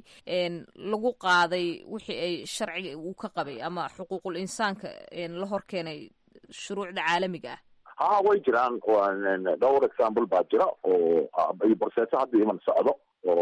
lagu qaaday wixii ay sharciga uu ka qabay ama xuquuqul insaanka la hor keenay shuruucda caalamiga ah ha way jiraan dhowr example baa jira oo iyo borseeso hadda iman socdo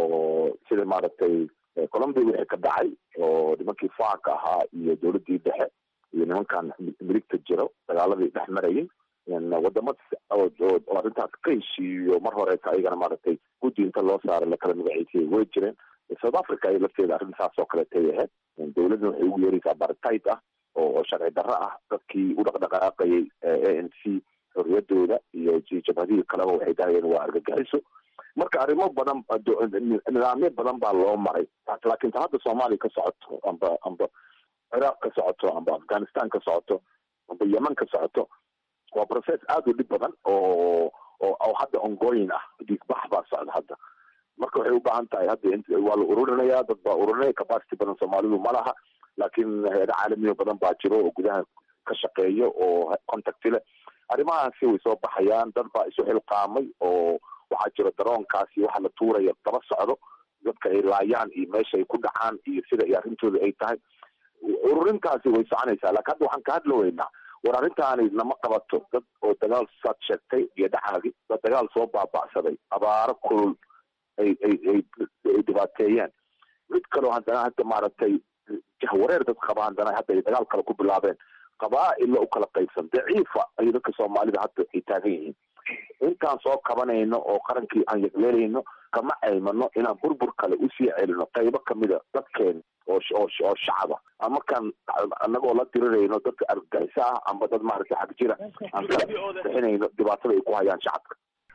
oo sida maaragtay colombia wixii ka dhacay oo nimankii faaka ahaa iyo dowladdii dhexe iyo nimankan miligta jiro dagaaladii dhex marayay wadamo oo arrintaas ka heshiiyo mar horeeta ayagana maaragtay guddi inta loo saaray lakala magaciisiyay way jireen south africa ay lafteeda arrintaas oo kaleetay ahayd dowladna waxay ugu yeeraysaa bartayt ah oo sharci darro ah dadkii u dhaqdhaqaaqayay a n c xorriyadooda iyo jabhadihii kaleba waxay dahayeen waa argagixiso marka arrimo badan nidaamyo badan baa loo maray laakiin ta hadda soomaaliya ka socoto amba amba ciraaq ka socoto amba afghanistan ka socoto amba yeman ka socoto waa process aada u dhib badan oo oo hadda ongoyin ah dhiigbax baa socda hadda marka waxay u baahan tahay hadda waa la ururinaya dad baa ururinaya capacity badan soomaalidu ma laha laakiin hay-ado caalamiyo badan baa jiro oo gudaha ka shaqeeyo oo contact leh arrimahaasi way soo baxayaan dad baa isu xilqaamay oo waxaa jiro daroonkaasi waxa la tuuraya daba socdo dadka ay laayaan iyo meesha ay ku dhacaan iyo sida iyo arrintooda ay tahay ururintaasi way soconaysaa laakiin hadda waxaan ka hadla weynaa war arrintaani nama qabato dad oo dagaal saad sheegtay iyo dhacaagi dad dagaal soo baaba'saday abaaro kulul ay ay ay ay dhibaateeyeen mid kaloo haddana hadda maaragtay jahwareer dad qaba haddana hadda ay dagaal kale ku bilaabeen qabaa-illa u kala qaybsan daciifa ayay dadka soomaalida hadda ay taagan yihiin intaan soo kabanayno oo qarankii aan yegleelayno kama aymano inaan burbur kale usii celino qaybo kamida dadkeena oo oo oo shacaba ama kan anagoo la dirirayno dadka argagixisa ah amba dad maaragtay xag jira aan kala bixinayno dhibaatada ay ku hayaan shacabka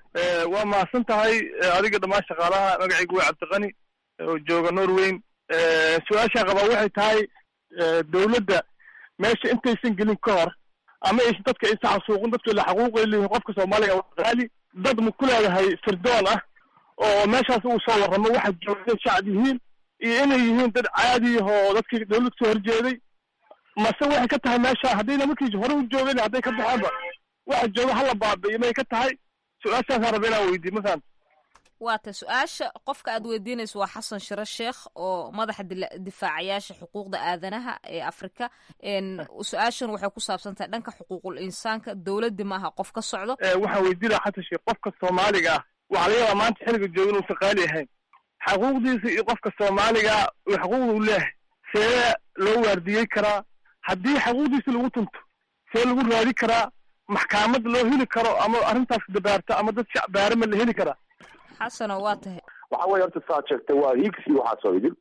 waa mahadsan tahay adiga dhammaan shaqaalaha magacaygu waa cabdiqani oo jooga norweyn su-aashaa qabaa waxay tahay dowladda meesha intaysan gelin ka hor ama aysan dadka aysan xasuuqin dadka la xaquuqay leeyihin qofka soomaaliga waa qaali dad ma ku leedahay sirdoon ah oo meeshaas uu soo warramo waxa joogay shacab yihiin iyo inay yihiin dad caadi oo dadkii dawlad soo horjeeday mase waxay ka tahay meesha haddayna markii hore u joogeen hadday ka baxaanba waxa jooga hala baabi'iyo may ka tahay su-aashaasaan raba inaan weydiiy masalan waata su-aasha qofka aad weydiinayso waa xasan shire sheekh oo madaxa difaacayaasha xuquuqda aadanaha ee afrika su-aashan waxay ku saabsan tahay dhanka xuquuqul insaanka dowladdi maaha qof ka socdo waxaan weydiinaya xasan sheekh qofka soomaaliga ah waxaa laga yaabaa maanta xilliga jooga inuusan qaali ahayn xaquuqdiisa iyo qofka soomaaliga uu xaquuqda u leehay see loo waardiyey karaa haddii xaquuqdiisa lagu tunto see lagu raadi karaa maxkamad loo heli karo ama arrintaas dabaarta ama dad shacbaarama la heli karaa xasano waa tahay waxa weye horta saad sheegtay waa hiigsi waxaasoo idin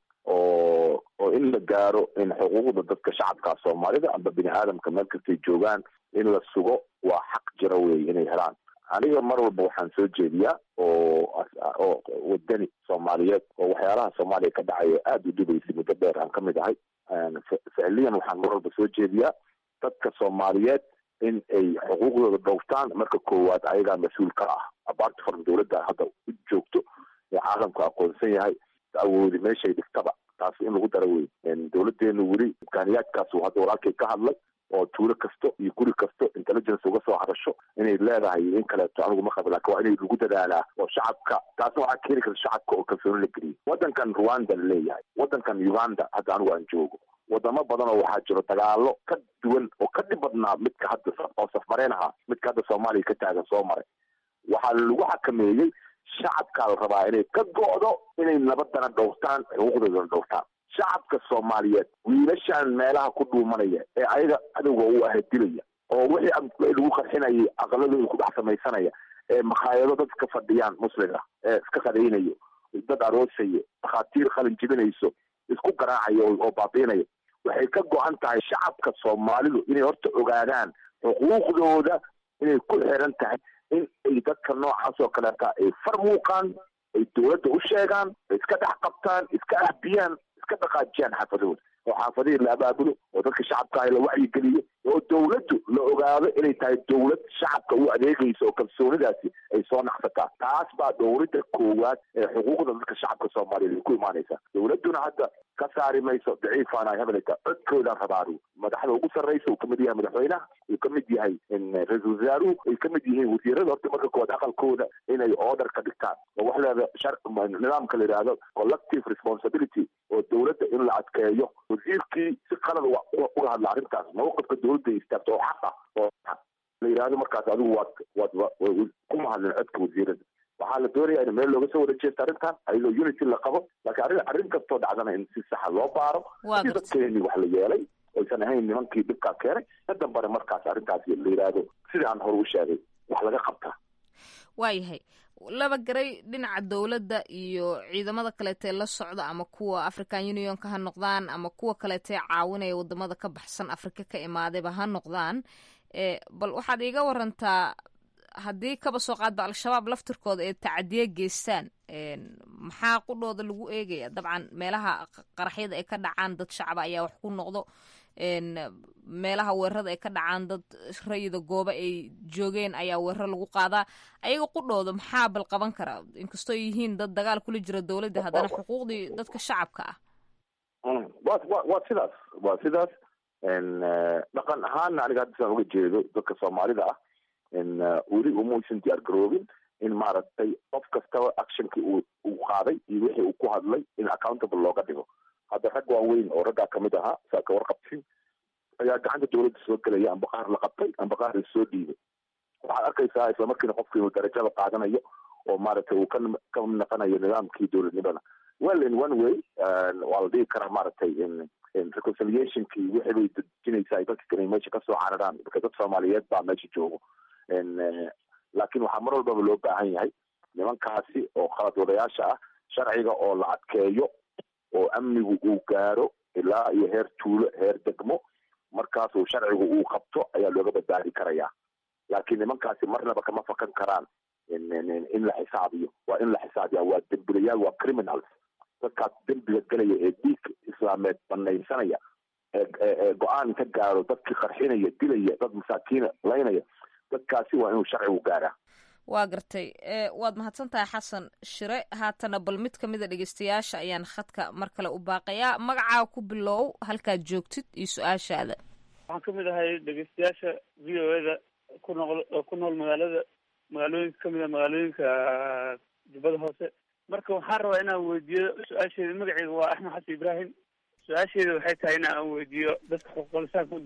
oo oo in la gaaro in xuquuqda dadka shacabka soomaalida amba bini aadamka meel kastay joogaan in la sugo waa xaq jira wey inay helaan aniga mar walba waxaan soo jeediyaa oo oo wadani soomaaliyeed oo waxyaalaha soomaaliya ka dhacaya aada u dhibaysay muddo dheer aan kamid ahay ficliyan waxaan mar walba soo jeediyaa dadka soomaaliyeed in ay xuquuqdooda dhowrtaan marka koowaad ayagaa mas-uul ka ah abaarta faran dowladda hadda u joogto ee caalamku aqoonsan yahay awoodi meeshay dhigtaba taas in lagu dara wey dowladeenu weli imkaaniyaadkaas uu hadda walaalkay ka hadlay oo tuulo kasto iyo guri kasto intelligence uga soo hadasho inay leedahay in kaleeto anigu ma qabi lakin waa inay lagu dadaalaa oo shacabka taasna waxaa keeni karta shacabka oo kalsooni la geliyo waddankan rwanda la leeyahay waddankan uganda hadda anigu aan joogo wadamo badan oo waxaa jiro dagaalo ka duwan oo ka dhib badnaa midka hadda oo safmareen ahaa midka hadda soomaaliya ka taagan soo maray waxaa lagu xakameeyey shacabkaa la rabaa inay ka go'do inay nabadana dhowrtaan xuquuqdoodana dhowrtaan shacabka soomaaliyeed wiilashan meelaha ku dhuumanaya ee ayaga cadowga u aha dilaya oo wixii lagu qarxinayay aqaladooda ku dhex samaysanaya ee makhaayado dad ka fadhiyaan musliga ee iska qadaynayo dad aroosayo dhakhaatiir qalin jibinayso isku garaacayo oo baabiinaya waxay ka go-an tahay shacabka soomaalidu inay horta ogaadaan xuquuqdooda inay ku xiran tahay in ay dadka noocaas oo kaleeta ay far muuqaan ay dowladda u sheegaan ay iska dhex qabtaan iska ahbiyaan iska dhaqaajiyaan xaafadahooda oo xaafadihii la abaabulo oo dadka shacabka ah la wacyigeliyo oo dawladdu la ogaado inay tahay dawlad shacabka u adeegaysa oo kalsoonidaasi ay soo naqsataa taas baa dowladda koowaad ee xuquuqda dadka shacabka soomaaliyeed ay ku imaanaysa dowladduna hadda ka saari mayso daciifaana hebelka codkooda rabaanu madaxda ugu sarraysa uu kamid yahay madaxweynaha uu kamid yahay ra-iisul wasaaruhu ay kamid yihiin wasiirada horta marka koowaad aqalkooda inay order ka dhigtaan oo wax leeda shar nidaamka la yidhaahdo collective responsibility oo dowladda in la adkeeyo wasiirkii si qalad uga hadla arrintaas mawqifka dowladda istaagto oo xaq ah oo la yidhaahdo markaas adigu waad waad kuma hadlin codka wasiirada waxaa la doonaya in meel looga soo wada jeesto arrintan ayadoo unity la qabo laakiin arrin arrin kastoo dhacdana in si saxa loo baaro si dadkeeni wax la yeelay oysan ahayn nimankii dhibkaa keenay ka dambana markaas arrintaas la yidhaahdo sidii aan hore u sheegay wax laga qabtaa waayahay laba garay dhinaca dowladda iyo ciidamada kaleetee la socda ama kuwa african unionka ha noqdaan ama kuwa kaleetee caawinaya wadamada ka baxsan afrika ka imaadayba ha noqdaan bal waxaad iiga warantaa haddii kaba soo qaadba al-shabaab laftirkooda ee tacadiye geystaan maxaa qudhooda lagu eegaya dabcan meelaha qaraxyada ay ka dhacaan dad shacaba ayaa wax ku noqdo meelaha weerarada ay ka dhacaan dad rayida gooba ay joogeen ayaa weerar lagu qaadaa ayaga qudhooda maxaa bal qaban karaa inkastoo yihiin dad dagaal kula jira dowladda haddana xuquuqdii dadka shacabka ah wa wa waa sidaas waa sidaas dhaqan ahaana aniga hadda saan uga jeedo dadka soomaalida ah weli umuusan diyaar garoobin in maaragtay qof kastaba actionkii uu uu qaaday iyo wixii uu ku hadlay in accountable looga dhigo hadda rag waaweyn oo raggaa kamid ahaa saa ka warqabtin ayaa gacanta dowladda soo gelaya amba qaar la qabtay amba qaar la soo dhiibay waxaad arkaysaa isla markiina qofki inuu darajada qaadanayo oo maaragtay uu ka ka naqanayo nidaamkii dowladnimada well in one way waa la dhigi karaa maaragtay reconciliationkii wixii bay dejinaysaa ay dadka kale meesha kasoo cararaan marka dad soomaaliyeed baa meesha joogo laakiin waxaa mar walbaba loo baahan yahay nimankaasi oo khalad wadayaasha ah sharciga oo la adkeeyo oo amnigu uu gaaro ilaa iyo heer tuulo heer degmo markaasuu sharcigu uu qabto ayaa looga badbaadi karayaa laakiin nimankaasi marnaba kama fakan karaan in la xisaabiyo waa in la xisaabiya waa dembilayaal waa criminals dadkaas dembiga gelaya ee dhiig islaameed banaysanaya ee go-aan ka gaaro dadkii qarxinaya dilaya dad masaakiina laynaya dadkaasi waa inuu sharcigu gaaraa waa gartay waad mahadsan tahay xasan shire haatana bal mid ka mida dhegeystayaasha ayaan khadka mar kale u baaqayaa magacaa ku bilow halkaad joogtid iyo su-aashaada waxaan ka mid ahay dhegeystayaasha v o eda ku noql ku nool magaalada magaalooyinka kamid a magaalooyinka jubbada hoose marka waxaan rabaa inaan weydiiyo su-aasheeda magaceyga waa axmed xasan ibrahim su-aasheeda waxay tahay in aan weydiiyo dadka xuquuqlisaanka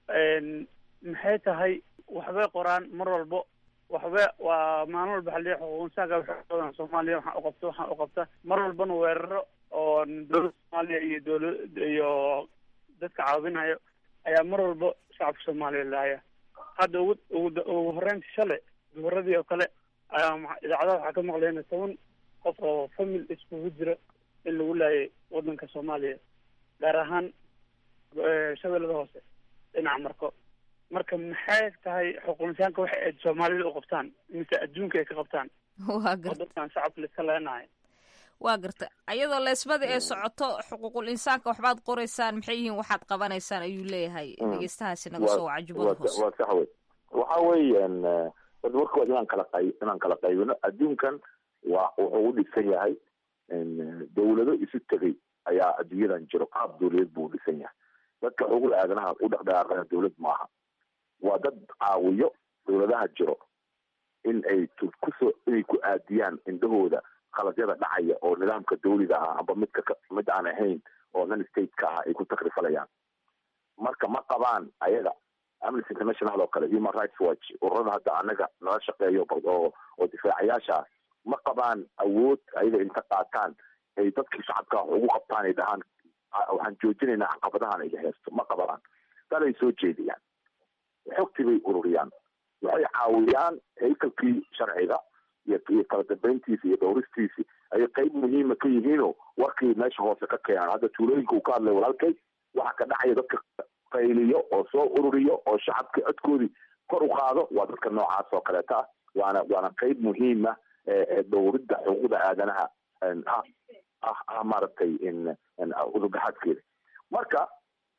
maxay tahay waxbay qoraan mar walbo waxba waa maalin walba xaliya xuquuqinsaanka waxay badan soomaaliya waxaan uqabta waxaan uqabta mar walbana weeraro oo dowladda soomaaliya iyo dowla iyo dadka caawinayo ayaa mar walba shacabka soomaaliya laaya hadda ugu ugu ugu horeynta shalay duhuradii oo kale ayaa idaacadaha waxaa ka maqlayna toban qof oo famil iskugu jira in lagu laayay wadanka soomaaliya gaar ahaan shabeellada hoose dhinaca marko marka maxay tahay xuquuqinsaanka waxa ay soomaalida u qabtaan mise adduunka ay ka qabtaan waa garta dadkan shacabka laiska leenahay waa garta ayadoo leesmada ee socoto xuquuqul insaanka waxbaad qoraysaan maxay yihiin waxaad qabanaysaan ayuu leeyahay dhegeystahaasi naga soo waca jubbada hoose waa sax wey waxa weeyaan horta warkood inaan kala qay inaan kala qaybino adduunkan waa wuxuu u dhisan yahay dawlado isu tegay ayaa adduunyadan jiro qaab dawladeed buu u dhisan yahay dadka xuquuqda aadanaha u dhaqdhaqaaqana dawlad maaha waa dad caawiyo dawladaha jiro in ay kusoo inay ku aadiyaan indhahooda khaladyada dhacaya oo nidaamka dawliga ah amba midka mid aan ahayn oo non stateka ah ay ku takrifalayaan marka ma qabaan ayaga amnesty international oo kale human rights watch ururada hadda anaga nala shaqeeyo oo oo difaacayaasha ah ma qabaan awood ayaga inta qaataan ay dadkii shacabka ugu qabtaan ay dhahaan waxaan joojinaynaa caqabadahan ay haysto ma qabaan dalay soo jeediyaan xogtii bay ururiyaan waxay caawiyaan haykalkii sharciga iyo iyo kala dambeyntiisi iyo dhowristiisi ayay qeyb muhiima ka yihiinoo warkii meesha hoose ka keenaan hadda tuulooyinka uu ka hadlay walaalkay waxa ka dhacaya dadka qayliyo oo soo ururiyo oo shacabka codkoodii kor u qaado waa dadka noocaas oo kaleeta ah waana waana qeyb muhiima ee dhowridda xuquuqda aadanaha ah ah ah maaragtay udurgaxaadkeeda marka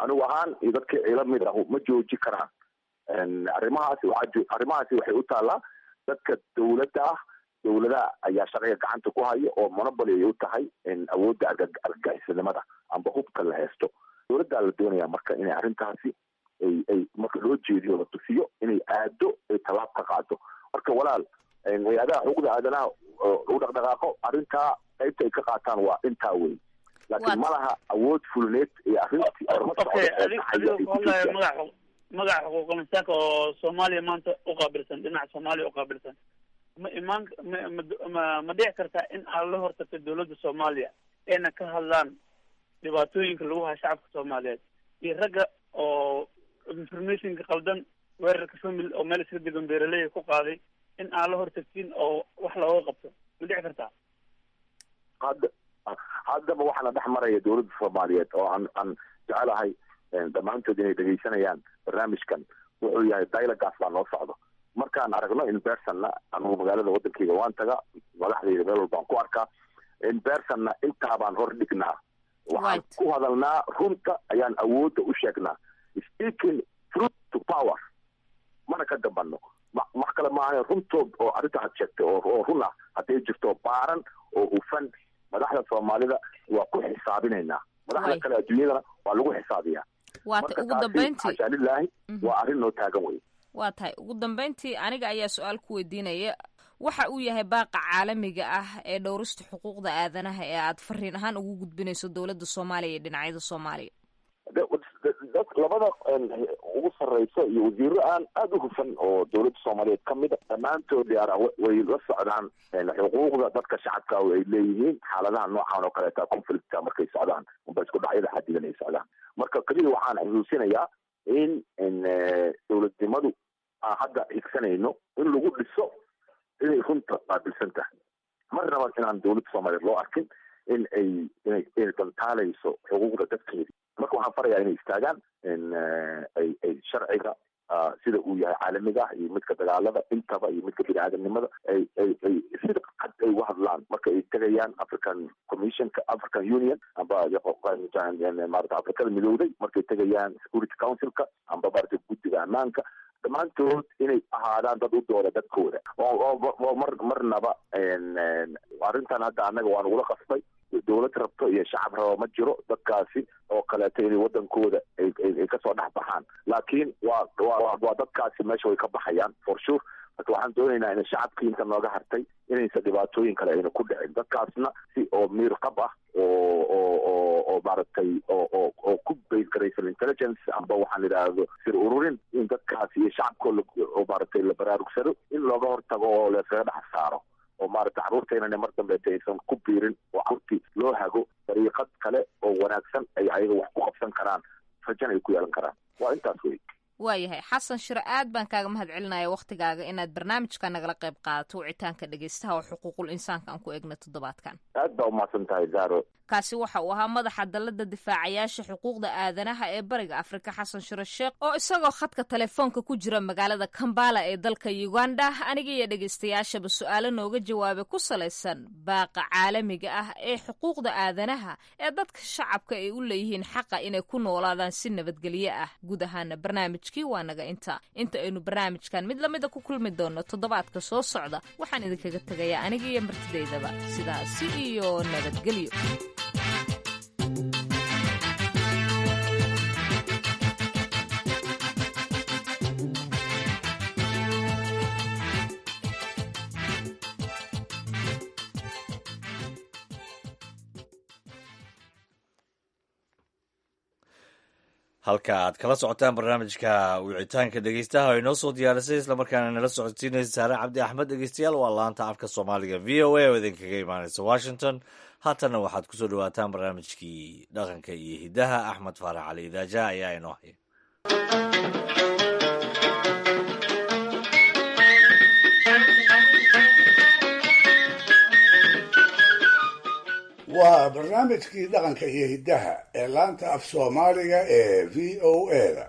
anigu ahaan iyo dadka ila mid ah ma jooji karaan arrimahaasi waxaa arrimahaasi waxay u taallaa dadka dawladda ah dawladaha ayaa sharciga gacanta ku haya oo monoboly ay u tahay awoodda argagixisanimada amba hubka la haysto dawladdaa la doonaya marka inay arrintaasi ay ay marka loo jeediyo la tusiyo inay aado ay tallaab ka qaado marka walaal hay-adaha xuquuqda aadanaha u dhaqdhaqaaqo arrintaa qaybta ay ka qaataan waa intaa wey laakiin ma laha awood fulneed ee arrintii magaca magaca xuquuqul insaanka oo soomaaliya maanta uqaabilsan dhinaca soomaaliya uqaabilsan ma imaan ma ma dhici kartaa in aad la hortagto dawladda soomaaliya ayna ka hadlaan dhibaatooyinka lagu hayo shacabka soomaaliyeed iyo ragga oo informationka qaldan weerarka family oo meel iska degan beeraleyda ku qaaday in aan la hortagtin oo wax looga qabto ma dhici kartaa hadda haddaba waxaana dhex maraya dawladda soomaaliyeed oo aan aan jecelahay dhammaantood inay dhegaysanayaan barnaamijkan wuxuu yahay dialogaas baa noo socdo markaan aragno in bersonna anugu magaalada wadankeyga waan taga madaxdayda meel walbaan ku arkaa in bersonna intaabaan hor dhignaa waxaan ku hadalnaa runta ayaan awoodda u sheegnaa speaking truth to power mana ka dambano wax kale maaha runtood oo arrinta had sheegtay oo run ah hadday jirto baaran oo hufan madaxda soomaalida waa ku xisaabinaynaa madaxda kale adduunyadana waa lagu xisaabiyaa waata ugu dambeyntii xashaa lilaahi waa arrin noo taagan wey waa tahay ugu dambeyntii aniga ayaa su-aal ku weydiinaya waxa uu yahay baaqa caalamiga ah ee dhowrista xuquuqda aadanaha ee aad fariin ahaan ugu gudbinayso dowladda soomaaliya iyo dhinacyada soomaaliya dad labada ugu sarreyso iyo wasiiro aan aada u hufan oo dawladda soomaaliyeed ka mid a dhammaantood yaara way la socdaan xuquuqda dadka shacabka ay leeyihiin xaaladaha noocan oo kaleeta conflictka markay socdaan amba isku dhacyada xadidan ay socdaan marka keliya waxaan xusuusinayaa in dawladnimadu aan hadda higsanayno in lagu dhiso inay runta qaabilsan tahay marnaba inaan dawladda soomaaliyeed loo arkin in ay inay inay dantaalayso xuquuqda dadkeedi marka waxaan farayaa inay istaagaan ay ay sharciga sida uu yahay caalamiga ah iyo midka dagaalada intaba iyo midka bini aadamnimada ay ay ay sida cad ay uga hadlaan marka ay tegayaan african commissionka african union amba maarata afrikada midowday markay tegayaan security councilka amba maarata guddiga ammaanka dhammaantood inay ahaadaan dad u dooda dadkooda oo mar marnaba arrintan hadda annaga waa nagula qasbay dawlad rabto iyo shacab raba ma jiro dadkaasi oo kaleeto inay wadankooda ay kasoo dhex baxaan laakiin waa wa waa dadkaasi meesha way ka baxayaan for sure marka waxaan doonaynaa in shacabkii inta nooga hartay inaysan dhibaatooyin kale ayna ku dhicin dadkaasna si oo miir qab ah oo oo oo oo maaragtay oo oo oo ku base garaysan intelligence amba waxaan idhaahdo sir ururin in dadkaasi iyo shacabkoo oo maaragtay la baraarugsado in looga hortago oo layskaga dhex saaro oo maaragtay carruurteynana mar dambeeta aysan ku biirin oo carruurtii loo hago dariiqad kale oo wanaagsan ay ayaga wax ku qabsan karaan rajana ay ku yeelan karaan waa intaas wey waayahay xasan shiro aad baan kaaga mahad celinaya wakhtigaaga inaad barnaamijka nagala qayb qaadato wicitaanka dhegeystaha oo xuquuqul insaanka aan ku eegna toddobaadkan aad baa umahadsan tahay zaro kaasi waxa uu ahaa madaxa dalada difaacayaasha xuquuqda aadanaha ee bariga afrika xasan shiro sheekh oo isagoo khadka telefoonka ku jira magaalada kambala ee dalka uganda aniga iyo dhegeystayaashaba su-aalo nooga jawaabay ku salaysan baaqa caalamiga ah ee xuquuqda aadanaha ee dadka shacabka ay u leeyihiin xaqa inay ku noolaadaan si nabadgelyo ah guud ahaana barnaamijkii waa naga inta inta aynu barnaamijkan mid lamida ku kulmi doono toddobaadka soo socda waxaan idinkaga tegayaa aniga iyo martidaydaba sidaasi iyo nabadgelyo halka aad kala socotaan barnaamijka wicitaanka dhegeystaha oo inoo soo diyaarisay islamarkaana nala socodsiinaysa saare cabdi axmed dhegeystayaal waa laanta afka soomaaliga v o a oo idinkaga imaaneysa washington haatanna waxaad kusoo dhawaataan barnaamijkii dhaqanka iyo hiddaha axmed faarax cali idaaja ayaa inoo haya waa barnaamijkii dhaqanka iyo hiddaha ee laanta af soomaaliga ee v o a-da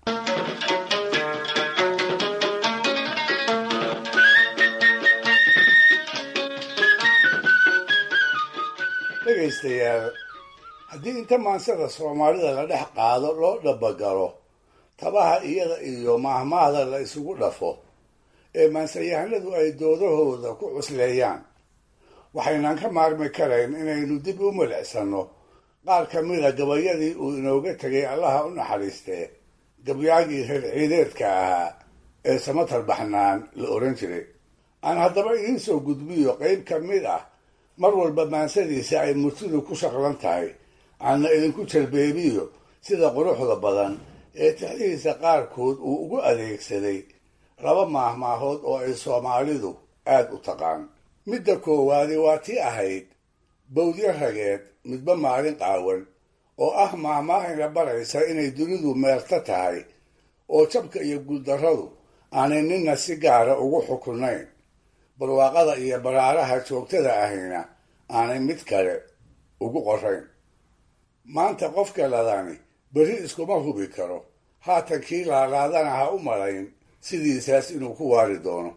dhegaystayaal haddii inta maansada soomaalida la dhex qaado loo dhabagalo tabaha iyada iyo maahmaahda la isugu dhafo ee maansayahanadu ay doodahooda ku cusleeyaan waxaynan ka maarmi karayn inaynu dib u milicsanno qaar ka mida gabayadii uu inooga tegay allaha u naxariistee gabyaagii reer ciideedka ahaa ee samatar baxnaan la odhan jiray aan haddaba idiin soo gudbiyo qayb ka mid ah mar walba maansadiisa ay murtidu ku shaqlan tahay aanna idinku jalbeebiyo sida quruxda badan ee tixdihiisa qaarkood uu ugu adeegsaday laba maahmaahood oo ay soomaalidu aad u taqaan midda koowaadi waa tii ahayd bawdyo rageed midba maalin qaawan oo ah maahmaahayna baraysa inay dunidu meerta tahay oo jabka iyo guuldarradu aanay ninna si gaara ugu xukunayn barwaaqada iyo baraaraha joogtada ahayna aanay mid kale ugu qorayn maanta qofka ladani berri iskuma hubi karo haatan kii laalaadana ha u malayn sidiisaas inuu ku waari doono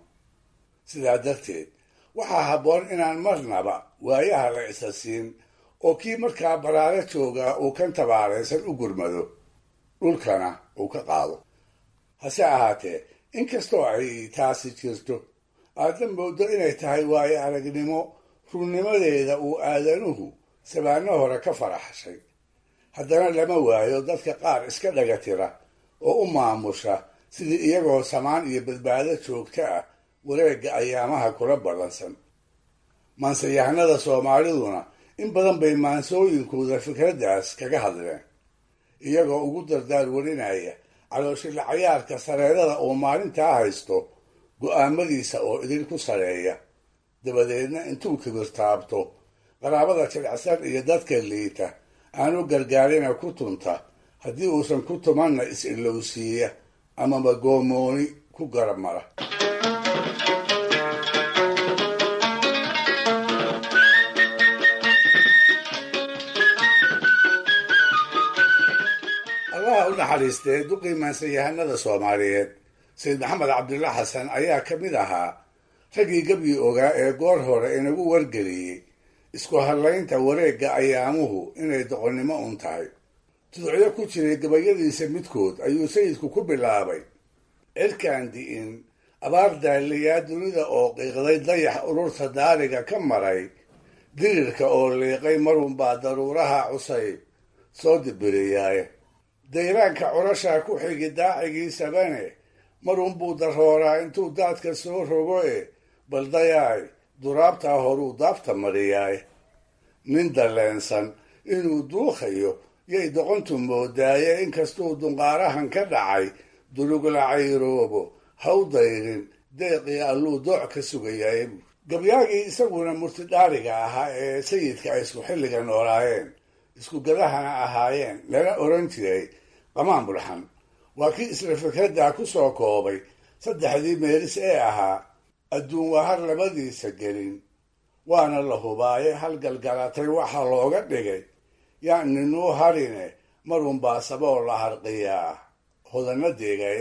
sidaa darteed waxaa habboon inaan marnaba waayaha la isa siin oo kii markaa baraaro joogaa uu kan tabaaraysan u gurmado dhulkana uu ka qaado hase ahaatee inkastoo ay taasi jirto aadna moodo inay tahay waayo aragnimo runnimadeeda uu aadanuhu sabaano hore ka faraxshay haddana lama waayo dadka qaar iska dhaga tira oo u maamusha sidii iyagoo samaan iyo badbaado joogto ah wareegga ayaamaha kula ballansan maansayahanada soomaaliduna in badan bay maansooyinkooda fikraddaas kaga hadleen iyagoo ugu dardaar warinaya calooshila cayaarka sareerada uu maalintaa haysto go'aamadiisa oo idinku sareeya dabadeedna intuu kibirtaabto qaraabada jilicsan iyo dadka liita aanu gargaarina ku tunta haddii uusan ku tumanna is-ilowsiiya amaba goomooni ku garab mara allaha u naxariistee duqii maansayahanada soomaaliyeed sayid maxamed cabdulla xasan ayaa ka mid ahaa raggii gebyi ogaa ee goor hore inagu wargeliyey isku hadlaynta wareegga ayaamuhu inay doqonnimo un tahay tuducyo ku jiray gabayadiisa midkood ayuu sayidku ku bilaabay cirkaan di'in abaar daaliyaa dunida oo qiiqday dayax ururta daariga ka maray dirirka oo liiqay marunbaa daruuraha cusayb soo dibiriyaaye dayraanka curashaa ku xigi daacigiisabane marunbuu darooraa intuu daadka soo rogo e baldayaay duraabtaa horuu daabta mariyaay nin dalleensan inuu duuqayo yay doqontu moodaaye inkastuu dunqaarahan ka dhacay dulugla cayroobo haw dayrin deeqii alluu dooc ka sugayaye gabyaagii isaguna murtidhaariga ahaa ee sayidka ay isku xilliga noolaayeen isku gadahana ahaayeen lana oran jiray qamaan bulxan waa kii isla fikraddaa ku soo koobay saddexdii meelis ee ahaa adduun wahar labadiisa gelin waana la hubaaye halgalgalatay waxa looga dhigay yaan ninuu harine marunbaa saboo la harqiyaa hodana deegaye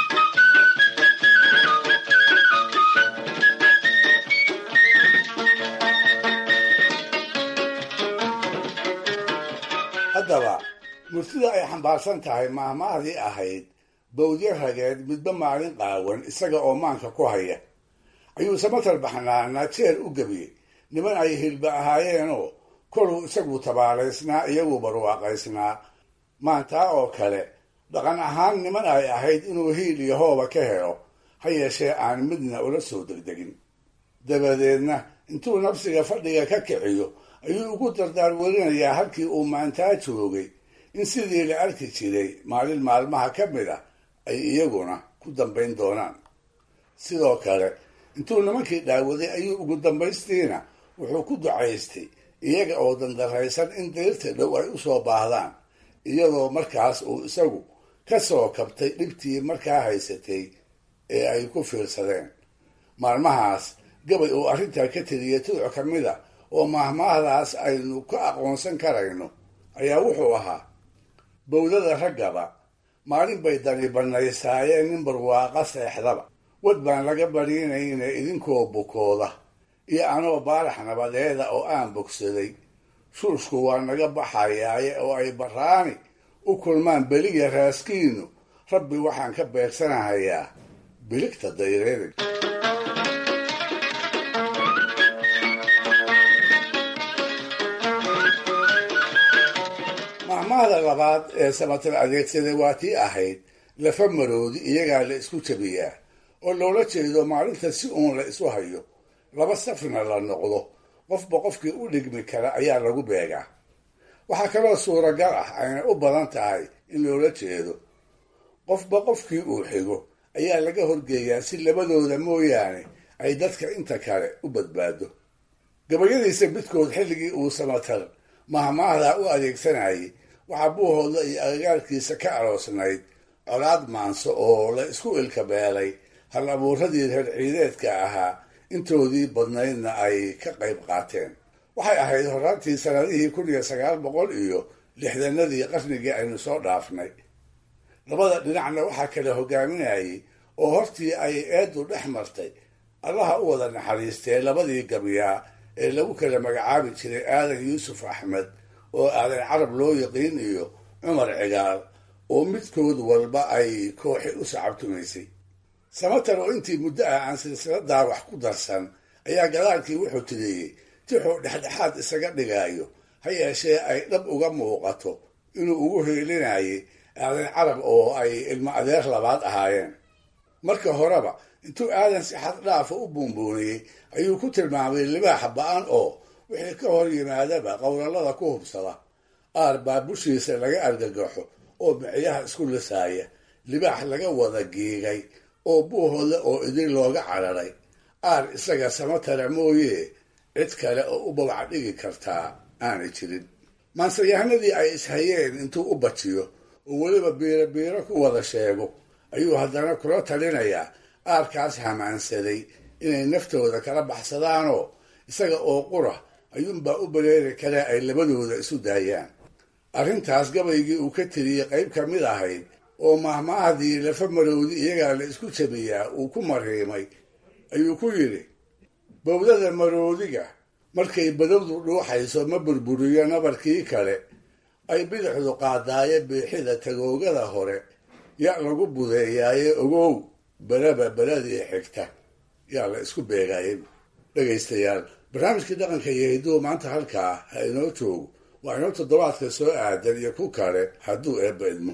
haddaba murtida ay xambaarsan tahay maahmaahdii ahayd bawdyo rageed midba maalin qaawan isaga oo maanka ku haya ayuu samatar baxnaana jeer u gebiyey niman ay hilba ahaayeenoo koluu isagu tabaalaysnaa iyagu barwaaqaysnaa maantaa oo kale dhaqan ahaan niman ay ahayd inuu hiil iyo hooba ka helo ha yeeshee aan midna ula soo degdegin dabadeedna intuu nafsiga fadhiga ka kiciyo ayuu ugu dardaar werinayaa halkii uu maantaa joogay in sidii la arki jiray maalin maalmaha ka mid ah ay iyaguna ku dambayn doonaan sidoo kale intuu nimankii dhaawaday ayuu ugu dambaystiina wuxuu ku ducaystay iyaga oo dandaraysan in dayrta dhow ay u soo baahdaan iyadoo markaas uu isagu ka soo kabtay dhibtii markaa haysatay ee ay ku fiirsadeen maalmahaas gabay uu arrintaa ka teliyay tuduc ka mid a oo maahmaahdaas aynu ka aqoonsan karayno ayaa wuxuu ahaa bawdada raggaba maalin bay dani bannaysaayeen nin barwaaqa seexdaba wad baan laga badhiinayne idinkoo bukooda iyo anoo baarax nabadeeda oo aan bogsaday shuushku waa naga baxayaaye oo ay baraani u kulmaan beliya raaskiinu rabbi waxaan ka beegsanahayaa biligta dayreedig mahmahda labaad ee samatar adeegsaday waa tii ahayd lafa maroodi iyagaa la isku jabiyaa oo loola jeedo maalinta si uun la isu hayo laba safna la noqdo qofba qofkii u dhigmi kara ayaa lagu beegaa waxaa kaloo suuragal ah ayna u badan tahay in loola jeedo qofba qofkii uu xigo ayaa laga horgeeyaa si labadooda mooyaane ay dadka inta kale u badbaado gabayadiisa midkood xilligii uu samatar mahmaahdaa u adeegsanayay waxaa buuhooda iyo agagaarkiisa ka aroosnayd colaad maanso oo la isku ilkabeelay hal abuuradii reer ciideedka ahaa intoodii badnaydna ay ka qayb qaateen waxay ahayd horaantii sanadihii kun iyo sagaal boqol iyo lixdanadii qarnigii aynu soo dhaafnay labada dhinacna waxaa kala hogaaminayay oo hortii ay eeddu dhex martay allaha u wada naxariistee labadii gabyaa ee lagu kala magacaabi jiray aadan yuusuf axmed oo aadan carab loo yaqiin iyo cumar cigaal oo midkood walba ay kooxi u sacabtumaysay samatar oo intii muddo ah aan silsiladaa wax ku darsan ayaa gadaalkii wuxuu tiriyey tixuu dhexdhexaad isaga dhigaayo ha yeeshee ay dhab uga muuqato inuu ugu heelinayay aadan carab oo ay ilmo adeer labaad ahaayeen marka horeba intuu aadan si xad dhaafa u buunbuuniyey ayuu ku tilmaamay libaaxa ba-an oo wixii ka hor yimaadaba qowlallada ku hubsada aar baa bushiisa laga argagaxo oo micyaha isku lisaaya libaax laga wada giigay oo buuhooda oo idin looga cararay aar isaga samatara mooye cid kale oo u babac dhigi kartaa aanay jirin maansayahanadii ay ishayeen intuu u bajiyo oo weliba biiro biiro ku wada sheego ayuu haddana kula talinayaa aarkaas hamaansaday inay naftooda kala baxsadaanoo isaga oo qura ayuunbaa u baleeri kale ay labadooda isu daayaan arrintaas gabaygii uu ka tiriyey qayb ka mid ahayd oo mahmaahdii lafa marowdi iyagaa la isku jabiyaa uu ku mariimay ayuu ku yidhi bowdada maroodiga markay badowdu dhuuxayso ma burburiyo nabarkii kale ay bidixdu qaadaaye biixida tagoogada hore ya lagu budeeyaaye ogow beraba beradii xigta yaa la isku beegaayay dhegaystayaal barnaamijkii dhaqanka iyo hidduu maanta halkaa ha inoo joogo waa inoo toddobaadka soo aadan iyo ku kale hadduu eebba idmo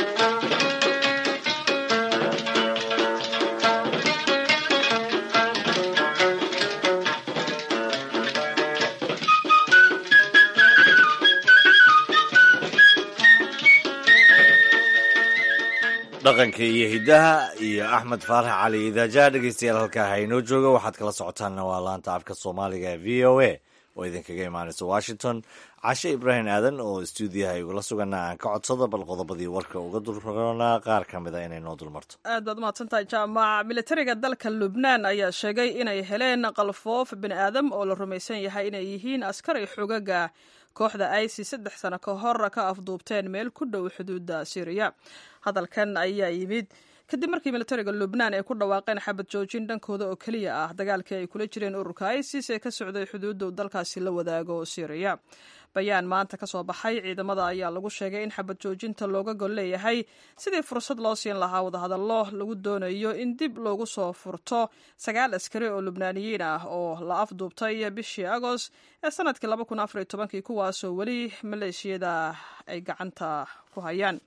dhaqanka iyo hiddaha iyo axmed faarax cali idaaja dhegeystayaal halkaa ha inoo jooga waxaad kala socotaanna waa laanta afka soomaaliga ee v o a oo idinkaga imaanaysa washington cashe ibraahim aadan oo stuudiyaha igula sugana aan ka codsada bal qodobadii warka uga dulroonaa qaar ka mid a inay noo dulmarto aad baad umahadsantahay jaamac militariga dalka lubnaan ayaa sheegay inay heleen qalfoof bini aadam oo la rumaysan yahay inay yihiin askari xogaga kooxda isis saddex sano ka hor ka afduubteen meel ku dhow xuduudda syriya hadalkan ayaa yimid kadib markii militariga lubnaan ay ku dhawaaqeen xabad joojin dhankooda oo keliya ah dagaalkii ay kula jireen ururka isis ee ka socday xuduudda uu dalkaasi la wadaago syriya bayaan maanta ka soo baxay ciidamada ayaa lagu sheegay in xabad joojinta looga gol leeyahay sidii fursad loo siin lahaa wadahadallo lagu doonayo in dib loogu soo furto sagaal askari oo lubnaaniyiin ah oo la afduubtay bishii agost ee sanadkii kuwaasoo weli maleeshiyada ay gacanta ku hayaan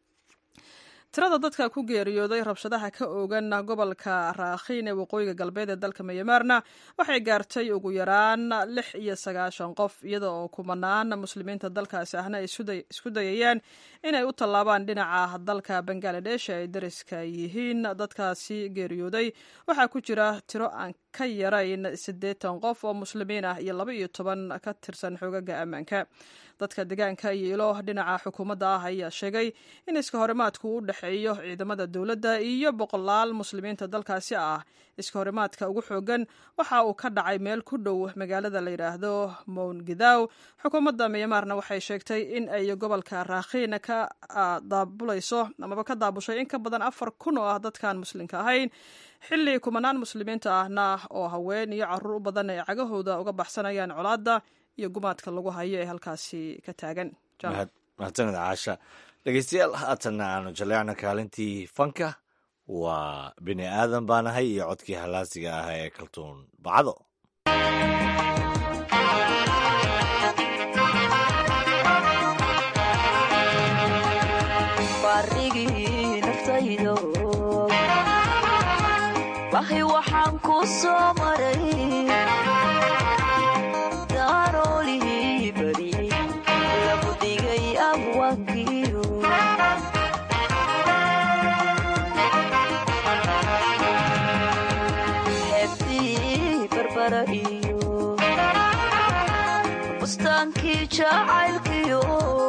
tirada dadka ku geeriyooday rabshadaha ka oogan gobolka raakhiin ee waqooyiga galbeed ee dalka myanmarna waxay gaartay ugu yaraan lix iyo sagaashan qof iyada oo kumanaan muslimiinta dalkaasi ahna ay isku dayayaan inay u tallaabaan dhinaca dalka bangaladesh ay dariska yihiin dadkaasi geeriyooday waxaa ku jira tiro aan ka yarayn siddeetan qof oo muslimiin ah iyo laba iyo toban ka tirsan xoogaga ammaanka dadka deegaanka iyo ilo dhinaca xukuumadda ah ayaa sheegay in iska horimaadku u dhexeeyo ciidamada dowladda iyo boqolaal muslimiinta dalkaasi ah iska horimaadka ugu xoogan waxa uu ka dhacay meel ku dhow magaalada la yidhaahdo mowngidaw xukuumadda myanmarna waxay sheegtay in ay gobolka raakhiin ka daabulayso amaba ka daabushay in ka badan afar kun oo ah dadkaan muslimka ahayn xilli kumanaan muslimiinta ahna oo haween iyo caruur u badan ay cagahooda uga baxsanayaan colaadda iyo gumaadka lagu hayo ee halkaasi ka taagan mahadsanid caasha dhegeystayaal haatanna aanu jaleecna kaalintii fanka waa bini aadan baanahay iyo codkii halaasiga ah ee kaltuun bacdo barigii naftaydo wahi waxaan ku soo maray daaroolihii bariyey lagu dhigay abwankiyo xeebtii barbara iyo bustaankii jacaylkiyo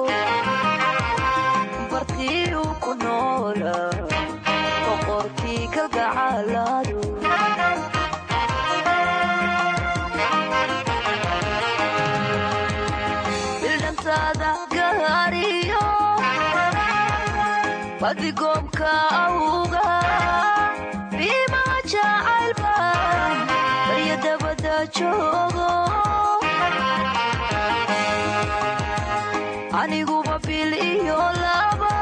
bartiyu ku noola boqorkii kalgacaaladu bildhantaada gaariyo badigoomka awga biimaa jacaylba barya dabada joogo aniguba bil iyo laba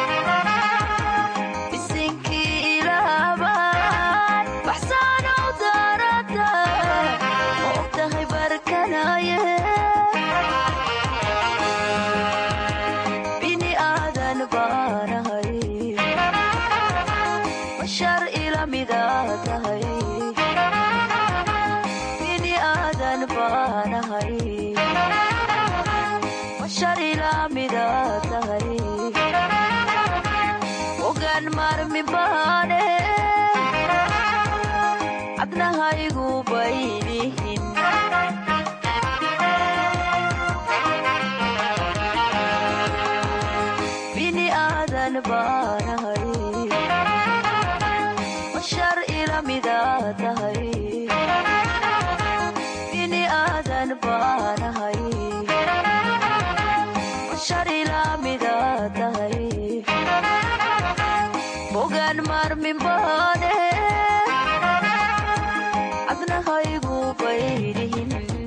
isinkii ilaaban baxsaanow daarada ma og tahay barkanaye bini aadan baanahay bashar ila mida tahay bini aadan baanahay bashar ila mida tahay ogaan marmi baane cabnahaygu baynihin bini aadan baanahay bashar ila mida tahay bini aadan baanahay bashar ila mida tahay bogaan marmin baane cabnahaygu baynihin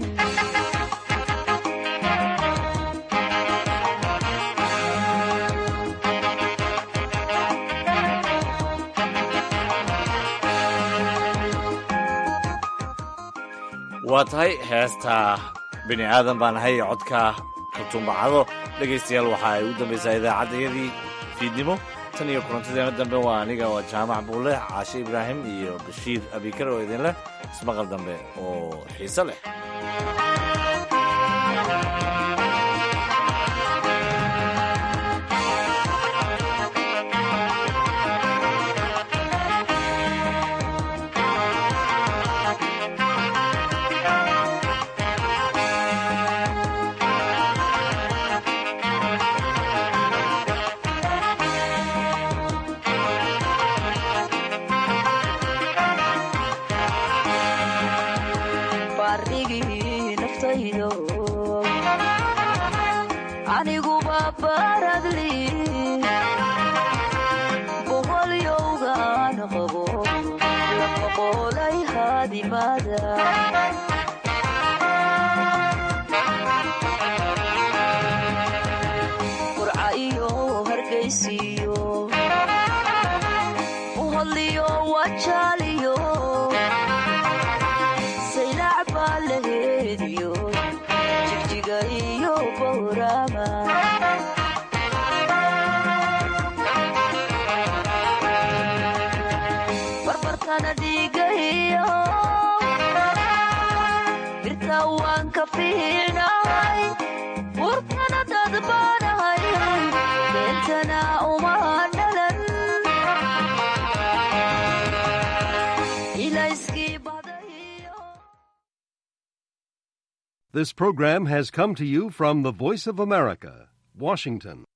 waa tahay heesta bini aadan baan ahay codka kaltuumbacado dhegaystayaal waxa ay u dambaysaa idaacaddayadii fiidnimo tan iyo kulantadeena dambe waa aniga oo jaamac buule caashe ibraahim iyo bashiir abikar oo idin leh ismaqal dambe oo xiise leh barigii naftaydo aniguba baradli boholyowgaan qabo lama qolay haadimada qurca iyo hargaysiyo boholyo wajaaliyo saylac baa laheediyo jigjiga iyo bowrama barbartana dhiiga iyo birta waan ka fiicnahay burtana dadbaanahay beentana uma dhalan ilayskii This program has come to you from the Voice of America, Washington.